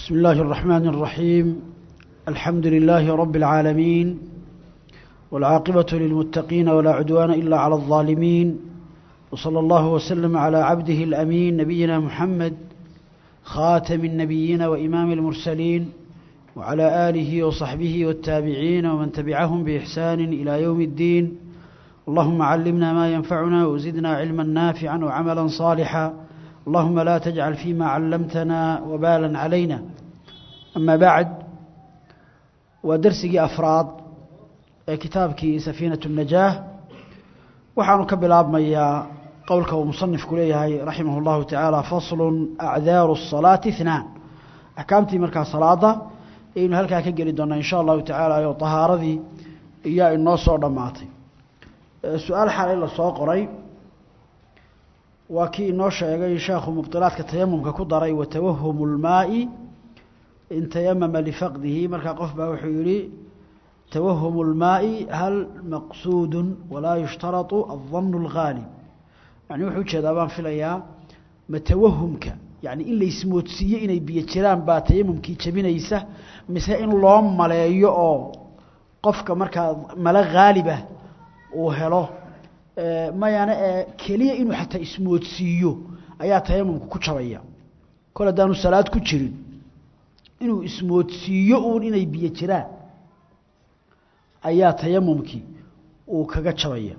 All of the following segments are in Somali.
بسم الله الرحمن الرحيم الحمد لله رب العالمين والعاقبة للمتقين ولا عدوان إلا على الظالمين وصلى الله وسلم على عبده الأمين نبينا محمد خاتم النبيين وإمام المرسلين وعلى آله وصحبه والتابعين ومن تبعهم بإحسان إلى يوم الدين اللهم علمنا ما ينفعنا وزدنا علما نافعا وعملا صالحا اللهم لا تجعل فيما علمتنا وبالا علينا أما بعد ودرسي أفراد كتابك سفينة النجاة وحان كبلاب ميا قولك ومصنف كليه رحمه الله تعالى فصل أعذار الصلاة اثنان أحكامتي مركز صلاة إنه هلكا كجري دونا إن شاء الله تعالى يو طهارة ذي إياه النص ودماتي سؤال حالي لسoo qoray waa kii inoo sheegay sheekhu mubtilaadka tayamumka ku daray watawahumu lmaai in tayamama lifaqdihi markaa qof baa wuxuu yihi tawahumu lmaai hal maqsuudun walaa yushtaratu aldanu اlghaalib yani wuxuu ujeedaa baan filayaa ma tawahumka yani in laismoodsiiye inay biyo jiraan baa tayamumkii jebinaysa mise in loo maleeyo oo qofka markaa male haalibah uu helo mayana ee keliya inuu xataa ismoodsiiyo ayaa tayamumka ku jabaya kol haddaanu salaad ku jirin inuu ismoodsiiyo uun inay biyo jiraan ayaa tayamumkii uu kaga jabaya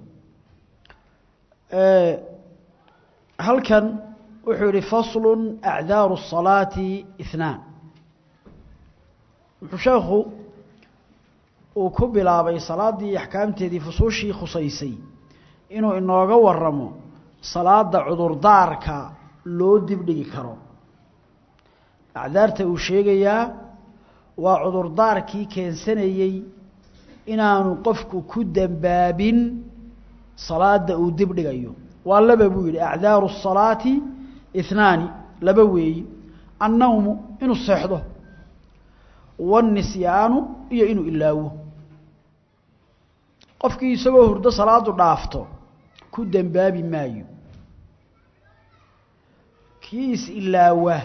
halkan wuxuu yihi faslu acdaaru الصalaati اثnaan wuxuu sheekhu uu ku bilaabay salaaddii axkaamteedii fusuushii khusaysay inuu inooga waramo salaada cudurdaarka loo dibdhigi karo acdaarta uu sheegayaa waa cudurdaarkii keensanayey inaanu qofku ku dembaabin salaada uu dibdhigayo waa laba buu yidhi acdaaru الsalaati ihnaani laba weeyi annawmu inuu seexdo waاnisyaanu iyo inuu ilaawo qofkii isagoo hurdo salaadu dhaafto ku dembaabi maayo kii is-ilaawa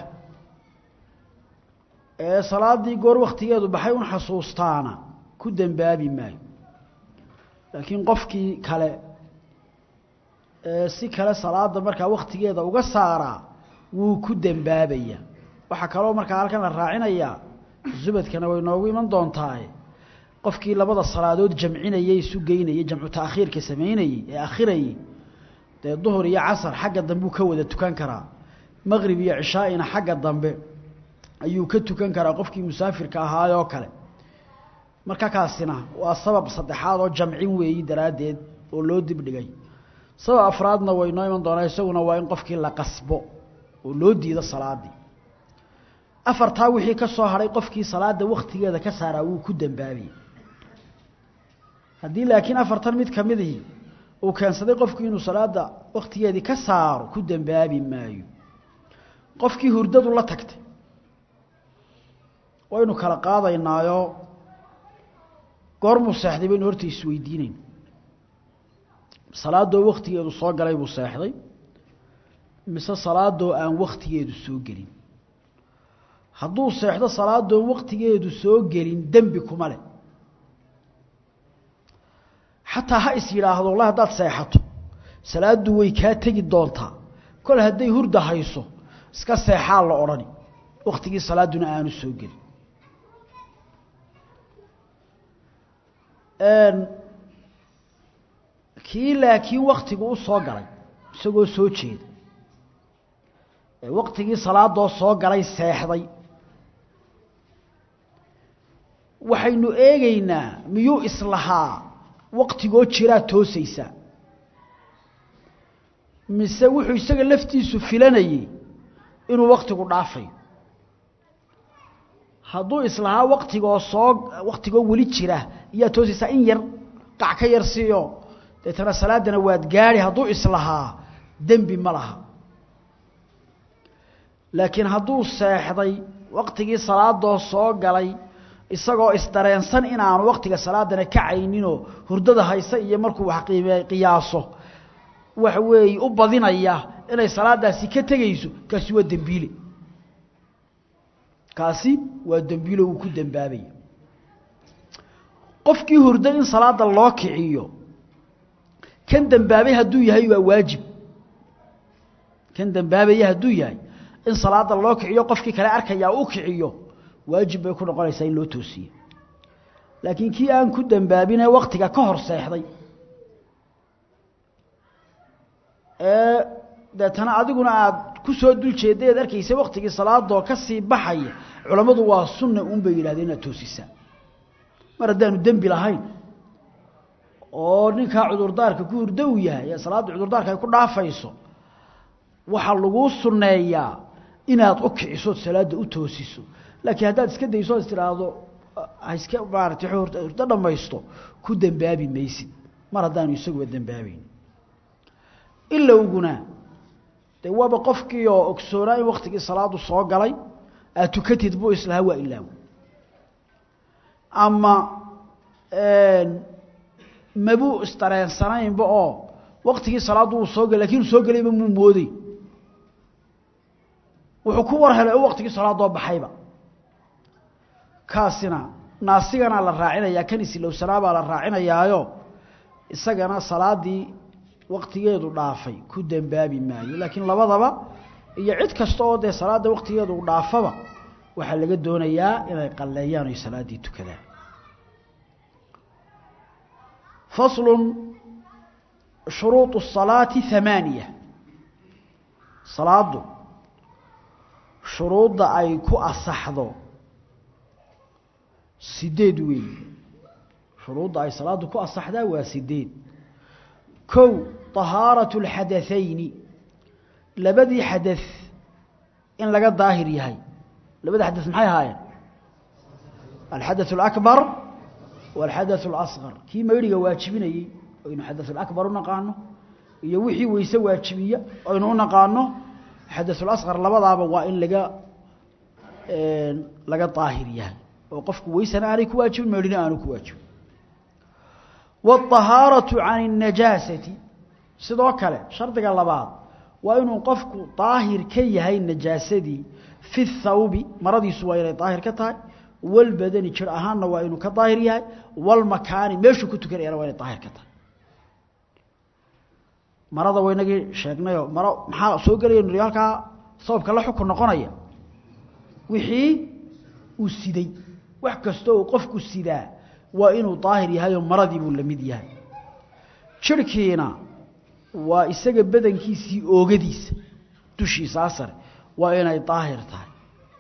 ee salaaddii goor wakhtigeedu baxay un xasuustaana ku dembaabi maayo laakiin qofkii kale ee si kale salaada markaa wakhtigeeda uga saaraa wuu ku dembaabaya waxaa kaloo markaa halkan la raacinayaa zubadkana way noogu iman doontaaye qofkii labada salaadood jamcinayay isu geynayay jamcu taakhiirka samaynayey ee akhirayey dee duhur iyo casar xagga dambeu ka wada tukan karaa maqrib iyo cishaaina xagga dambe ayuu ka tukan karaa qofkii musaafirka ahaayoo kale marka kaasina waa sabab saddexaad oo jamcin weeyi daraaddeed oo loo dibdhigay sabab afraadna way noo iman doonaa isaguna waa in qofkii la qasbo oo loo diido salaadii afartaa wixii ka soo hadhay qofkii salaada wakhtigeeda ka saaraa wuu ku dembaabayay haddii laakiin afartan mid ka midihii uu keensaday qofkii inuu salaada wakhtigeedii ka saaro ku dembaabi maayo qofkii hurdadu la tagtay waynu kala qaadaynaayo goormuu seexday baynu horta isweydiinayn salaadoo wakhtigeedu soo galay buu seexday mise salaadoo aan wakhtigeedu soo gelin hadduu seexdo salaadoon wakhtigeedu soo gelin dembi kuma leh xataa ha is yidhaahdo wallahi haddaad seexato salaaddu way kaa tegi doontaa kol hadday hurda hayso iska seexaa la odhani wakhtigii salaadduna aanu soo gelin kii laakiin wakhtigu u soo galay isagoo soo jeeda ee wakhtigii salaadoo soo galay seexday waxaynu eegaynaa miyuu islahaa waktigoo jiraa toosaysaa mise wuxuu isaga laftiisu filanayey inuu waktigu dhaafayo hadduu islahaa waktigoo soo waktigoo weli jira iyaa toosaysaa in yar qac ka yar siiyo deetana salaaddana waad gaadhi hadduu islahaa dembi ma laha laakiin hadduu seexday waktigii salaadoo soo galay isagoo isdareensan inaanu waktiga salaadana kacayninoo hurdada haysa iyo markuu wax qiime qiyaaso waxa weeye u badinaya inay salaadaasi ka tegayso kaasi waa dembiile kaasi waa dembiilo uu ku dembaabaya qofkii hurda in salaada loo kiciyo kan dembaabay hadduu yahay waa waajib kan dembaabaya hadduu yahay in salaada loo kiciyo qofkii kale arkayaa u kiciyo waajib bay ku noqonaysaa in loo toosiyo laakiin kii aan ku dembaabine waktiga ka hor seexday ee deetana adiguna aada ku soo dul jeedday eed arkaysa waktigii salaadoo ka sii baxaya culammadu waa sunna un bay yidhahdeen inaad toosisaa mar haddaanu dembi lahayn oo ninkaa cudurdaarka ku hurdo uu yahay ee salaadda cudurdaarka ay ku dhaafayso waxaa laguu sunneeyaa inaad u kicisood salaadda u toosiso laakiin haddaad iska dayso o is tidhaahdo ha iska maaratay hurdo dhammaysto ku dembaabi maysid mar haddaanu isaguba dembaabayn ilowguna dee waaba qofkii oo ogsoonaa in waktigii salaadu soo galay aad tukatid buu islahaa waa ilaaw ama mabuu isdareensanaynba oo waktigii salaaddu uu soo galay lakin uu soo gelayba muu mooday wuxuu ku war helay oo waktigii salaadoo baxayba kaasina naasigana la raacinayaa kan isilowsanaa baa la raacinayaayo isagana salaadii waktigeedu dhaafay ku dembaabi maayo laakiin labadaba iyo cid kasta oo dee salaadda waktigeedu dhaafaba waxaa laga doonayaa inay qalleeyaan oy salaaddii tukadaan faslu shuruuط الصalaati hamaaniya salaaddu shuruudda ay ku asaxdo sideed weey shuruudda ay salaaddu ku asaxdaa waa sideed kow طahaaraة الxadaثayni labadii xadaث in laga daahir yahay labada xadaث maxay ahaayeen alxadaث الأكbar والxadaث الأصغر kii mayriga waajibinayey aynu xadaث الأكbar u naqaano iyo wixii weyse waajibiya aynu u naqaano xadaث الأصغر labadaaba waa in laga laga daahir yahay oo qofku weysana aanay ku waajibin mayrina aanu ku waajibin والطahaaraة can النajaaسati sidoo kale shardiga labaad waa inuu qofku daahir ka yahay najaasadii fi الthawbi maradiisu waa inay daahir ka tahay walbadani jir ahaanna waa inuu ka daahir yahay walmakaani meeshuu ku tukanayana waa inay daahir ka tahay marada waynagii sheegnayoo maro maxaa soo gelaya niri halkaa sababka la xukun noqonaya wixii uu siday wax kasta oo qofku sidaa waa inuu daahir yahayoo maradii buu la mid yahay jirhkiina waa isaga badankiisii oogadiisa dushiisaa sare waa inay daahir tahay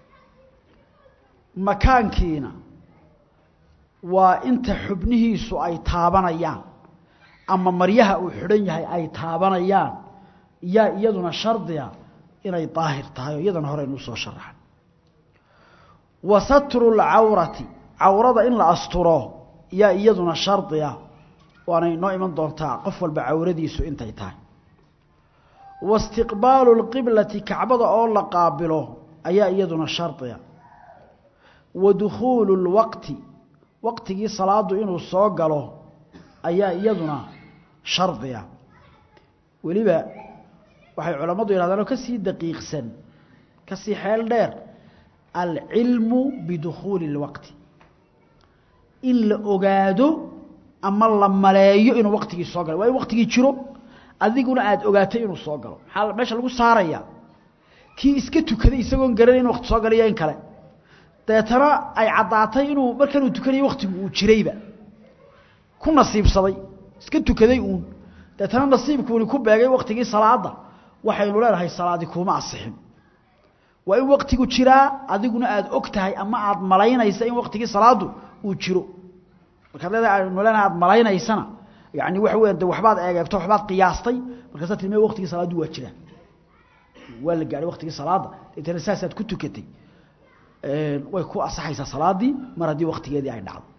makaankiina waa inta xubnihiisu ay taabanayaan ama maryaha uu xidhan yahay ay taabanayaan yaa iyaduna shardiga inay daahir tahay oo iyadana hore inuu soo sharaxay wa satru lcawrati cawrada in la asturo yaa iyaduna shardiga waanay noo iman doontaa qof walba cawradiisu intay tahay wa istiqbaalu lqiblati kacbada oo la qaabilo ayaa iyaduna shardiga wa dukhuulu lwaqti waqtigii salaadu inuu soo galo ayaa iyaduna shardiga weliba waxay culammadu yidhahdaan oo ka sii daqiiqsan ka sii xeel dheer alcilmu bidukhuuli اlwaqti in la ogaado ama la maleeyo inuu waqtigii soo galay waa in waqtigii jiro adiguna aada ogaatay inuu soo galo maxaa meesha lagu saaraya kii iska tukaday isagoon garanay in waqti soo galaya in kale deetana ay caddaatay inuu markanuu tukanayay waktigu uu jirayba ku nasiibsaday iska tukaday uun deetana nasiibkuuni ku beegay waktigii salaada waxaynu leenahay salaadi kuuma asixin waa in waktigu jiraa adiguna aada og tahay ama aada malaynaysa in waktigii salaadu uu jiro markaad leedahay aynu leenahay aada malaynaysana yani waxa weya de waxbaad eegeegto waxbaad qiyaastay markaasa tilme waktigii salaaddu waa jiraa waa la gaadhay waktigii salaada deetana saasaad ku tukatay way ku asaxaysaa salaadii mar haddii waktigeedii ay dhacdo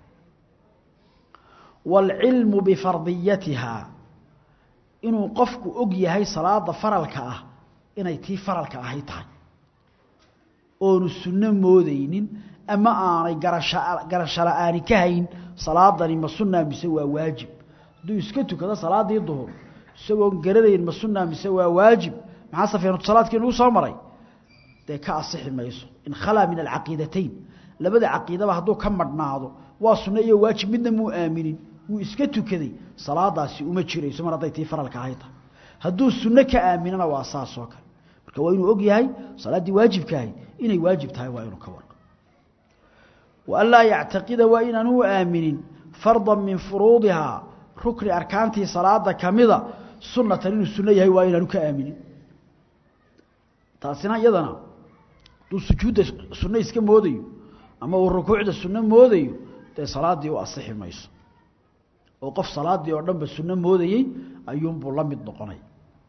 wاlcilmu bifardiyatiha inuu qofku og yahay salaada faralka ah inay tii faralka ahay tahay oonu sunno moodeynin ama aanay garasha garasho la-aani ka hayn salaadani ma sunaa mise waa waajib hadduu iska tukado salaadii duhur isagoon garanayn ma sunaa mise waa waajib maxaa safeenutusalaadkii nugu soo maray dee ka asixi mayso in khalaa min alcaqiidatayn labada caqiidaba hadduu ka madhnaado waa sunno iyo waajib midna muu aaminin wuu iska tukaday salaadaasi uma jirayso mar hadday tii faralka ahay tahay hadduu sunno ka aaminana waa saas oo kale marka waa inuu og yahay salaaddii waajibka ahayd inay waajib tahay waa inuu ka warqo wa anlaa yactaqida waa inaanu u aaminin fardan min furuudihaa rukni arkaantii salaada kamida sunnatan inuu sunno yahay waa inaanu ka aaminin taasina iyadana hadduu sujuudda sunno iska moodayo ama uu rukuucda sunno moodayo dee salaaddii u asixi mayso oo qof salaaddii oo dhanba sunno moodayey ayuunbuu la mid noqonay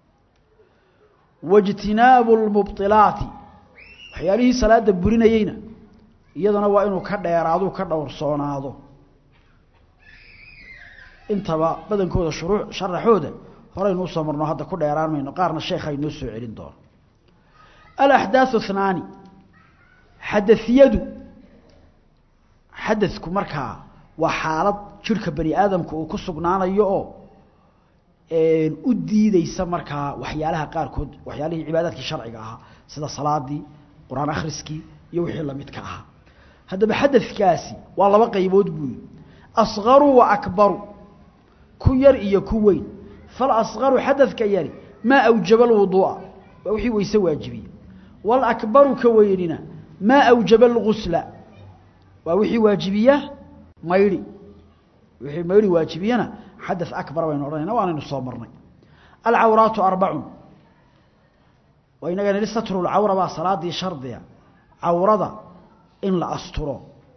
waijtinaabu lmubdilaati waxyaalihii salaadda burinayeyna iyadana waa inuu ka dheeraaduu ka dhowrsoonaado intaba badankooda shuruu sharaxooda horeynu usoo marno hadda ku dheeraan mayno qaarna sheekha inoo soo celin doono alaxdaaثu اثnaani xadaثiyadu xadadku markaa waa xaalad jirhka bani aadamka uu ku sugnaanayo oo u diideysa markaa waxyaalaha qaarkood waxyaalihii cibaadaadkii sharciga ahaa sida salaadii qur-aan akhriskii iyo wixii lamidka ahaa haddaba xadadkaasi waa laba qaybood buu yihi asqaru wa akbaru ku yar iyo ku weyn falasqaru xadadka yari maa awjaba alwuduu'a waa wixii weyse waajibiye waalakbaru ka weynina maa awjaba algusla waa wixii waajibiya maydhi wixii maydhi waajibiyana xadaث akbar baynu odhanayna waanaynu soo marnay alcawraatu arbacun waa inaga nihi satru lcawra baa salaadii shardiga cawrada in la asturo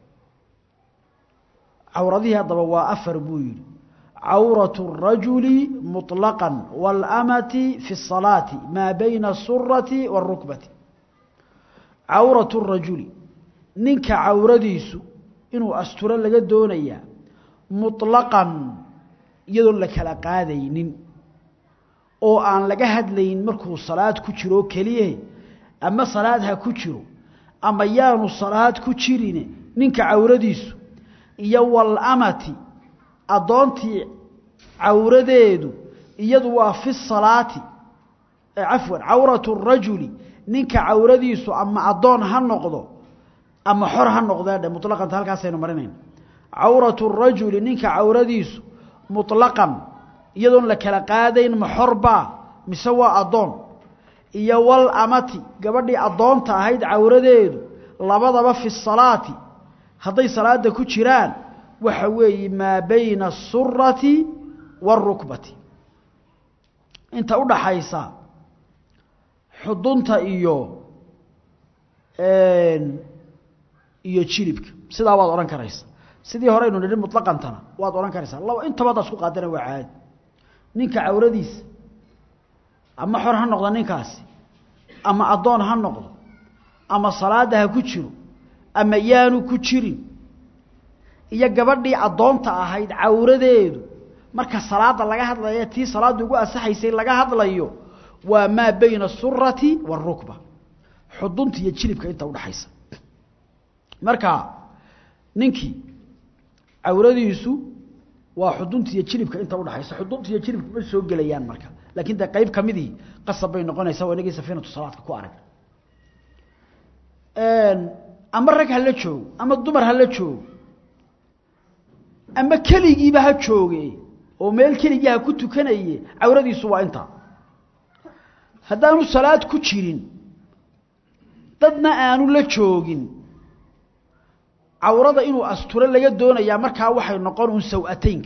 cawradihii haddaba waa afar buu yidhi cawraة الrajuli muطlaqa wاlamati fi الصalaati maa bayna الsurati wالrukbati cawraة الrajuli ninka cawradiisu inuu asturo laga doonayaa muطlaqan iyadoon la kala qaadaynin oo aan laga hadlayn markuu salaad ku jiro keliyahe ama salaad ha ku jiro ama yaanu salaad ku jirine ninka cawradiisu iyo walamati addoontii cawradeedu iyadu waa fi salaati cafwan cawratu rajuli ninka cawradiisu ama addoon ha noqdo ama xor ha noqdee dhe muطlaqanta halkaasaynu marinayna cawratu rajuli ninka cawradiisu muطlaqan iyadoon la kala qaadayn ma xorbaa mise waa addoon iyo wal amati gabadhii addoonta ahayd cawradeedu labadaba fi salaati hadday salaada ku jiraan waxa weeye maa bayna asurati wاlrukbati inta u dhaxaysa xudunta iyo iyo jilibka sidaa waad odhan karaysa sidii horeynu nidhi muطlaqantana waad odhan karaysaa laba intaba haddaad isku qaadana waa caadi ninka cawradiisa ama xor ha noqdo ninkaasi ama addoon ha noqdo ama salaada ha ku jiro ama yaanu ku jirin iyo gabadhii addoonta ahayd cawradeedu marka salaada laga hadlaya tii salaadda ugu asaxaysay laga hadlayo waa maa bayna asurati wاlrukba xudunta iyo jilibka inta udhaxaysa marka ninkii cawradiisu waa xudunta iyo jilibka inta udhaxaysa xudunta iyo jilibka ma soo gelayaan marka laakiin dee qayb kamidii qasab bay noqonaysaa waa inagii safiinatu salaadka ku arag ama rag hala joogo ama dumar hala joogo ama keligiiba ha jooge oo meel keligii ha ku tukanaye cawradiisu waa intaa haddaanu salaad ku jirin dadna aanu la joogin cawrada inuu asturo laga doonayaa markaa waxay noqon un saw-ataynka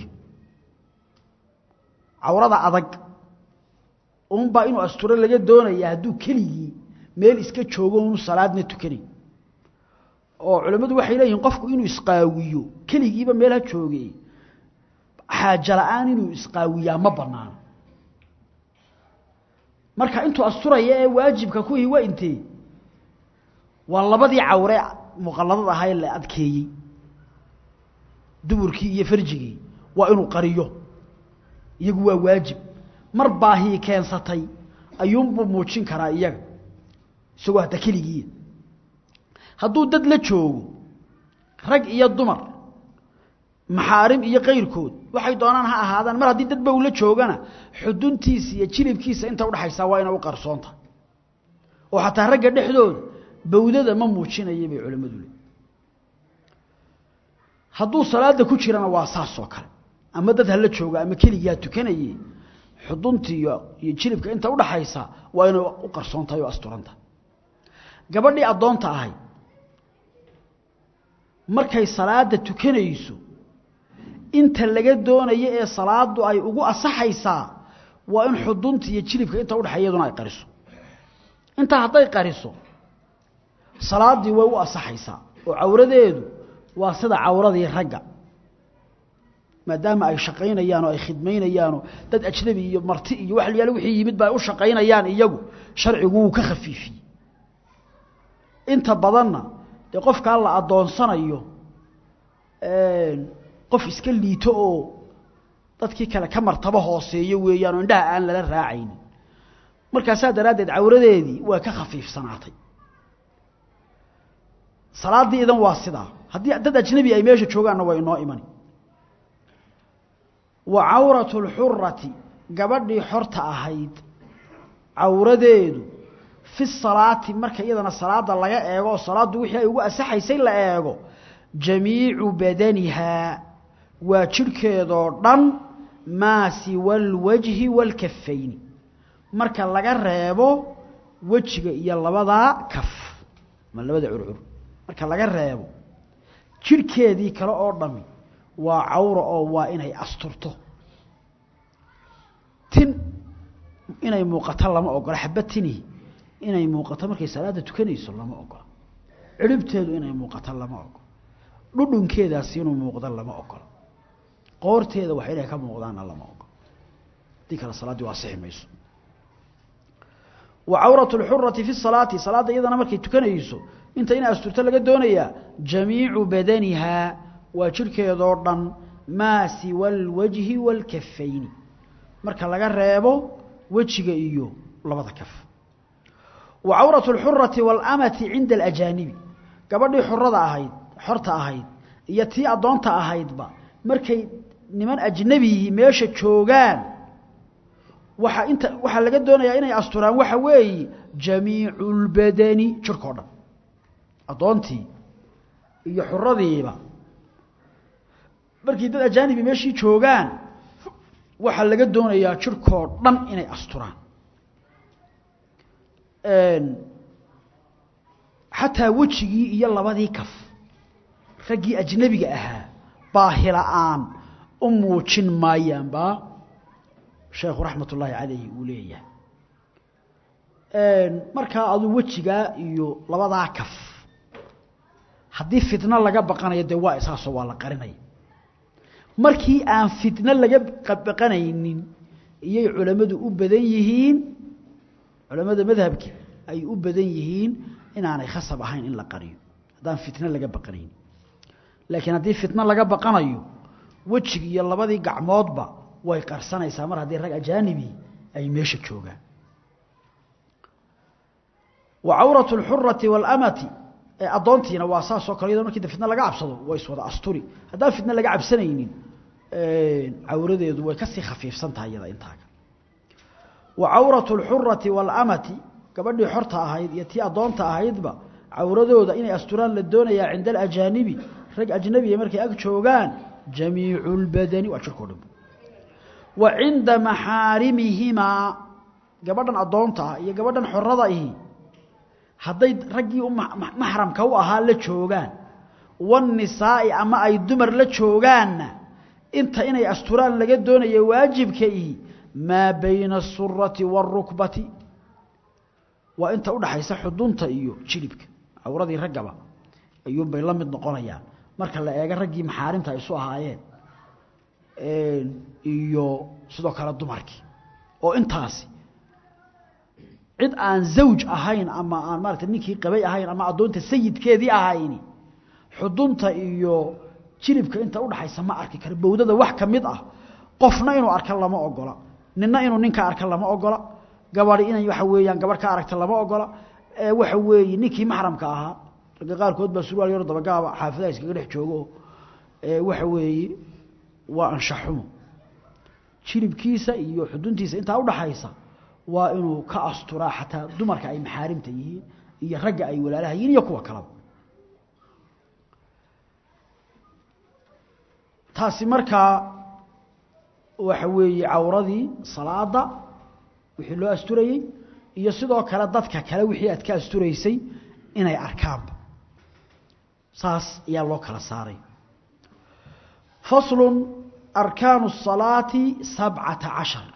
cawrada adag unbaa inuu asturo laga doonayaa hadduu keligii meel iska joogo unu salaadna tukanayn oo culimmadu waxay leeyihiin qofku inuu isqaawiyo keligiiba meel ha jooge xaajo la-aan inuu isqaawiyaa ma banaano marka intuu asturaya ee waajibka kuwii waa intee waa labadii cawre muqalladad ahaa ee la adkeeyey duburkii iyo farjigii waa inuu qariyo iyagu waa waajib mar baahii keensatay ayuunbuu muujin karaa iyaga isagoo hadda keligiiya hadduu dad la joogo rag iyo dumar maxaarim iyo kayrkood waxay doonaan ha ahaadaan mar haddii dadba uu la joogana xuduntiisa iyo jilibkiisa inta udhaxaysaa waa ina u qarsoonta oo xataa ragga dhexdooda bawdada ma muujinaya bay culimmadu leeyiin hadduu salaada ku jirana waa saas oo kale ama dad hala jooga ama keligaa tukanaye xuduntii iyo iyo jilibka inta udhaxaysa waa inay u qarsoon tahay oo asturan tahay gabadhii addoonta ahayd markay salaada tukanayso inta laga doonayo ee salaadu ay ugu asaxaysaa waa in xudunta iyo jilibka inta udhaxay iyaduna ay qariso intaa hadday qariso salaaddii way u asaxaysaa oo cawradeedu waa sida cawradii ragga maadaama ay shaqaynayaan oo ay khidmaynayaanoo dad ajnabi iyo marti iyo wax layaalo wixii yimid ba ay u shaqaynayaan iyagu sharcigu wuu ka khafiifiyey inta badanna dee qofkaa la addoonsanayo qof iska liito oo dadkii kale ka martabo hooseeyo weeyaan oo indhaha aan lala raacaynin markaasaa daraaddeed cawradeedii waa ka khafiifsanaatay salaaddii idan waa sidaa haddii dad ajnabi ay meesha joogaanna waa inoo imani wa cawratu lxurati gabadhii xorta ahayd cawradeedu fi salaati marka iyadana salaada laga eego oo salaaddu wixii ay ugu asaxaysay la eego jamiicu badanihaa waa jidhkeedoo dhan maa siwa alwajhi waalkafayni marka laga reebo wejiga iyo labadaa kaf ma labada curcur marka laga reebo jidhkeedii kale oo dhami waa cawra oo waa inay asturto tin inay muuqato lama ogola xaba tinihi inay muuqato markay salaada tukanayso lama ogola ciribteedu inay muuqato lama ogola dhudhunkeedaasi inuu muuqdo lama ogola qoorteeda wax inay ka muuqdaanna lama ogola haddii kale salaaddii waa sixi mayso wa cawratu lxurati fi salaati salaadda iyadana markay tukanayso inta inay asturto laga doonayaa jamiicu badanihaa waa jidhkeedoo dhan maa siwa alwajhi waalkafayni marka laga reebo wejiga iyo labada kaf wa cawratu alxurati waalamati cinda alajaanibi gabadhii xurada ahayd xorta ahayd iyo tii addoonta ahaydba markay niman ajnebiyihi meesha joogaan waxa inta waxaa laga doonayaa inay asturaan waxa weeye jamiicu lbadani jirhkao dhan addoontii iyo xuradiiba markii dad ajaanibi meeshii joogaan waxaa laga doonayaa jirhkoo dhan inay asturaan xataa wejigii iyo labadii kaf raggii ajnebiga ahaa baahila-aan u muujin maayaan baa sheekhu raxmat ullaahi calayhi uu leeyahay markaa aduu wejigaa iyo labadaa kaf haddii fitno laga baqanayo dee waa isaasoo waa la qarinaya markii aan fitno laga baqanaynin iyay culammadu u badan yihiin culammada madhabka ay u badan yihiin inaanay khasab ahayn in la qariyo haddaan fitno laga baqanaynin laakiin haddii fitno laga baqanayo wejigi iyo labadii gacmoodba way qarsanaysaa mar haddii rag ajaanibi ay meesha joogaan wa cawratu alxurati waalamati ee addoontiina waa saasoo kale iyadoo markii fitno laga cabsado way iswada asturi haddaan fitno laga cabsanaynin cawradeedu way kasii khafiifsan tahay iyada intaaga wa cawratu alxurati waalamati gabadhii xorta ahayd iyo tii addoonta ahaydba cawradooda inay asturaan la doonayaa cinda alajaanibi rag ajnabiya markay ag joogaan jamiicu lbadani waa jirkao dhan wa cinda maxaarimihimaa gabadhan addoonta ah iyo gabadhan xorada ihi hadday raggii maxramka u ahaa la joogaan wanisaa'i ama ay dumar la joogaanna inta inay asturaan laga doonaya waajibka ihi maa bayna asurati wاlrukbati waa inta udhaxaysa xudunta iyo jilibka cawradii raggaba ayuunbay la mid noqonayaan marka la eego raggii maxaarimta ay isu ahaayeen iyo sidoo kale dumarkii oo intaasi cid aan zawj ahayn ama aan maarata ninkii qabay ahayn ama addoonta sayidkeedii ahayni xudunta iyo jilibka inta udhaxaysa ma arki karo bowdada wax ka mid ah qofna inuu arka lama ogola nina inuu ninka arka lama ogola gabadhi inay waxa weeyaan gabadh ka aragta lama ogola waxa weeye ninkii maxramka ahaa ragga qaarkood baa surwaal yaro dabagaaba xaafadaha iskaga dhex joogo waxa weeye waa anshaxumo jilibkiisa iyo xuduntiisa intaa udhaxaysa waa inuu ka asturaa xataa dumarka ay maxaarimta yihiin iyo ragga ay walaalahayiin iyo kuwa kalaba taasi markaa waxa weeye cawradii salaada wixii loo asturayey iyo sidoo kale dadka kale wixii aad ka asturaysay inay arkaanba saas ayaa loo kala saaray faslu arkaanu الصalaati sabcata cashar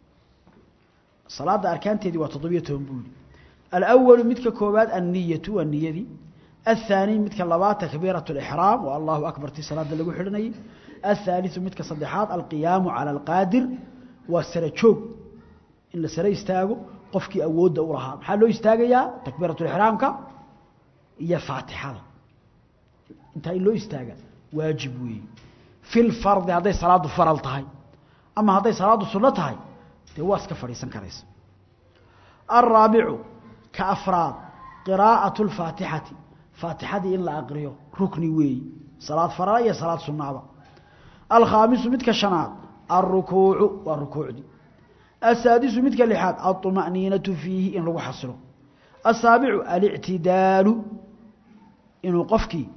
salaada arkaanteedii waa toddobiyo toban buuli alأwalu midka koobaad anniyatu waa niyadii الثaanي midka labaad takbiiraة الإxraam waa allahu akbar tii salaada lagu xidhanayay الثaaliثu midka saddexaad alqiyaamu calى اlqaadir waa sare joog in la sare istaago qofkii awoodda u lahaa maxaa loo istaagayaa takbiiraة اإxraamka iyo faatixada intaa in loo istaaga waajib weeye fi lfardi hadday salaadu faral tahay ama hadday salaadu sunno tahay dee waa iska fadhiisan karaysa alraabicu ka afraad qiraa'atu اlfaatixati faatixadii in la aqriyo rukni weeyi salaad farala iyo salaad sunnaaba alkhaamisu midka shanaad alrukuucu waa rukuucdii asaadisu midka lixaad alطuma'niinatu fiihi in lagu xasilo asaabicu alictidaalu inuu qofkii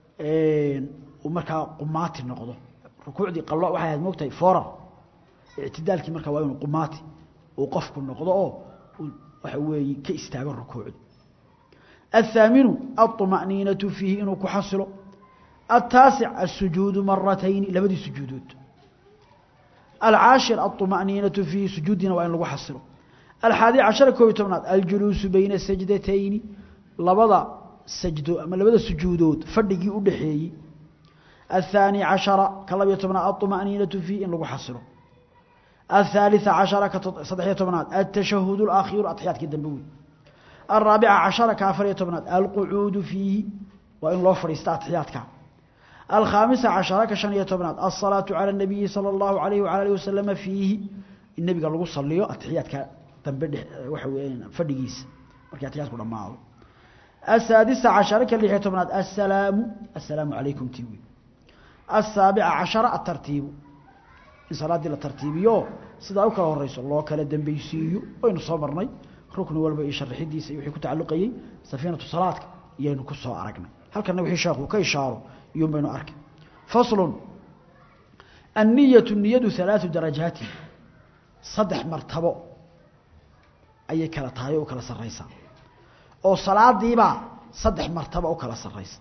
markaa qumaati noqdo rukuucdii qallo waxay ahayd moogtahay forar ictidaalkii markaa waa inuu qumaati uu qofku noqdo oo waxa weeye ka istaago rukuucdi الثاaمiن الطمأنيiنة فيihi inuu ku xasilo التaaسع السuجuuد maratayni labadii sujuudood الcاaشhiر الطمأنيiنaة فيihi sujuudiina waa in lagu xasilo الxاadي caشhaر koob iy tobnaad الجuلuuس bayna سaجدتayni labada sajdo ama labada sujuudood fadhigii u dhaxeeyey الثاني caشhaرa ka labiyo tobnaad الطمأنيiنaة فيihi in lagu xasilo الثالث caشhaرa ka saddexiyo tobnaad التشhهد الآkhiر aتxyaadkii dambe wey الرaaبعة caشhaرa ka afariyo tobnaad alqucuudu fiihi waa in loo fadhiista atixyaadka alkhaamisa caشhaرa ka شhan iyo tobnaad الصalaaةu calى النabiyi salى الlahu عalayه وعalى aliه wasalama fiihi in nebiga lagu saliyo atixiyaadka dambe dhe waxa weya fadhigiisa markii atixiyaadku dhamaado السaadisa caشhaرa ka lixiyo tobnaad aلsalaamu aلsalaamu عalaykum ti wey الsaaبica caشhaرa aلtartiibu in salaaddii la tartiibiyo sidaa u kala horeyso loo kala dembeysiiyo waynu soo marnay rukni walba iyo sharaxidiisa iyo wixii ku tacalluqayey safiinatu salaadka iyaynu ku soo aragnay halkana wixii sheekhu ka ishaaro iyuun baynu arkay faslun anniyatu niyadu halaatu darajaati saddex martabo ayay kala tahay oo u kala sarraysaa oo salaadiibaa saddex martabo u kala sarraysa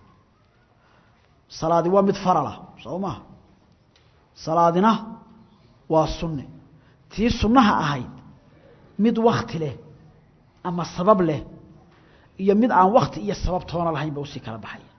salaadi waa mid faralah soo maha salaadina waa sunne tii sunnaha ahayd mid wakti leh ama sabab leh iyo mid aan wakti iyo sabab toona lahayn ba usii kala baxaya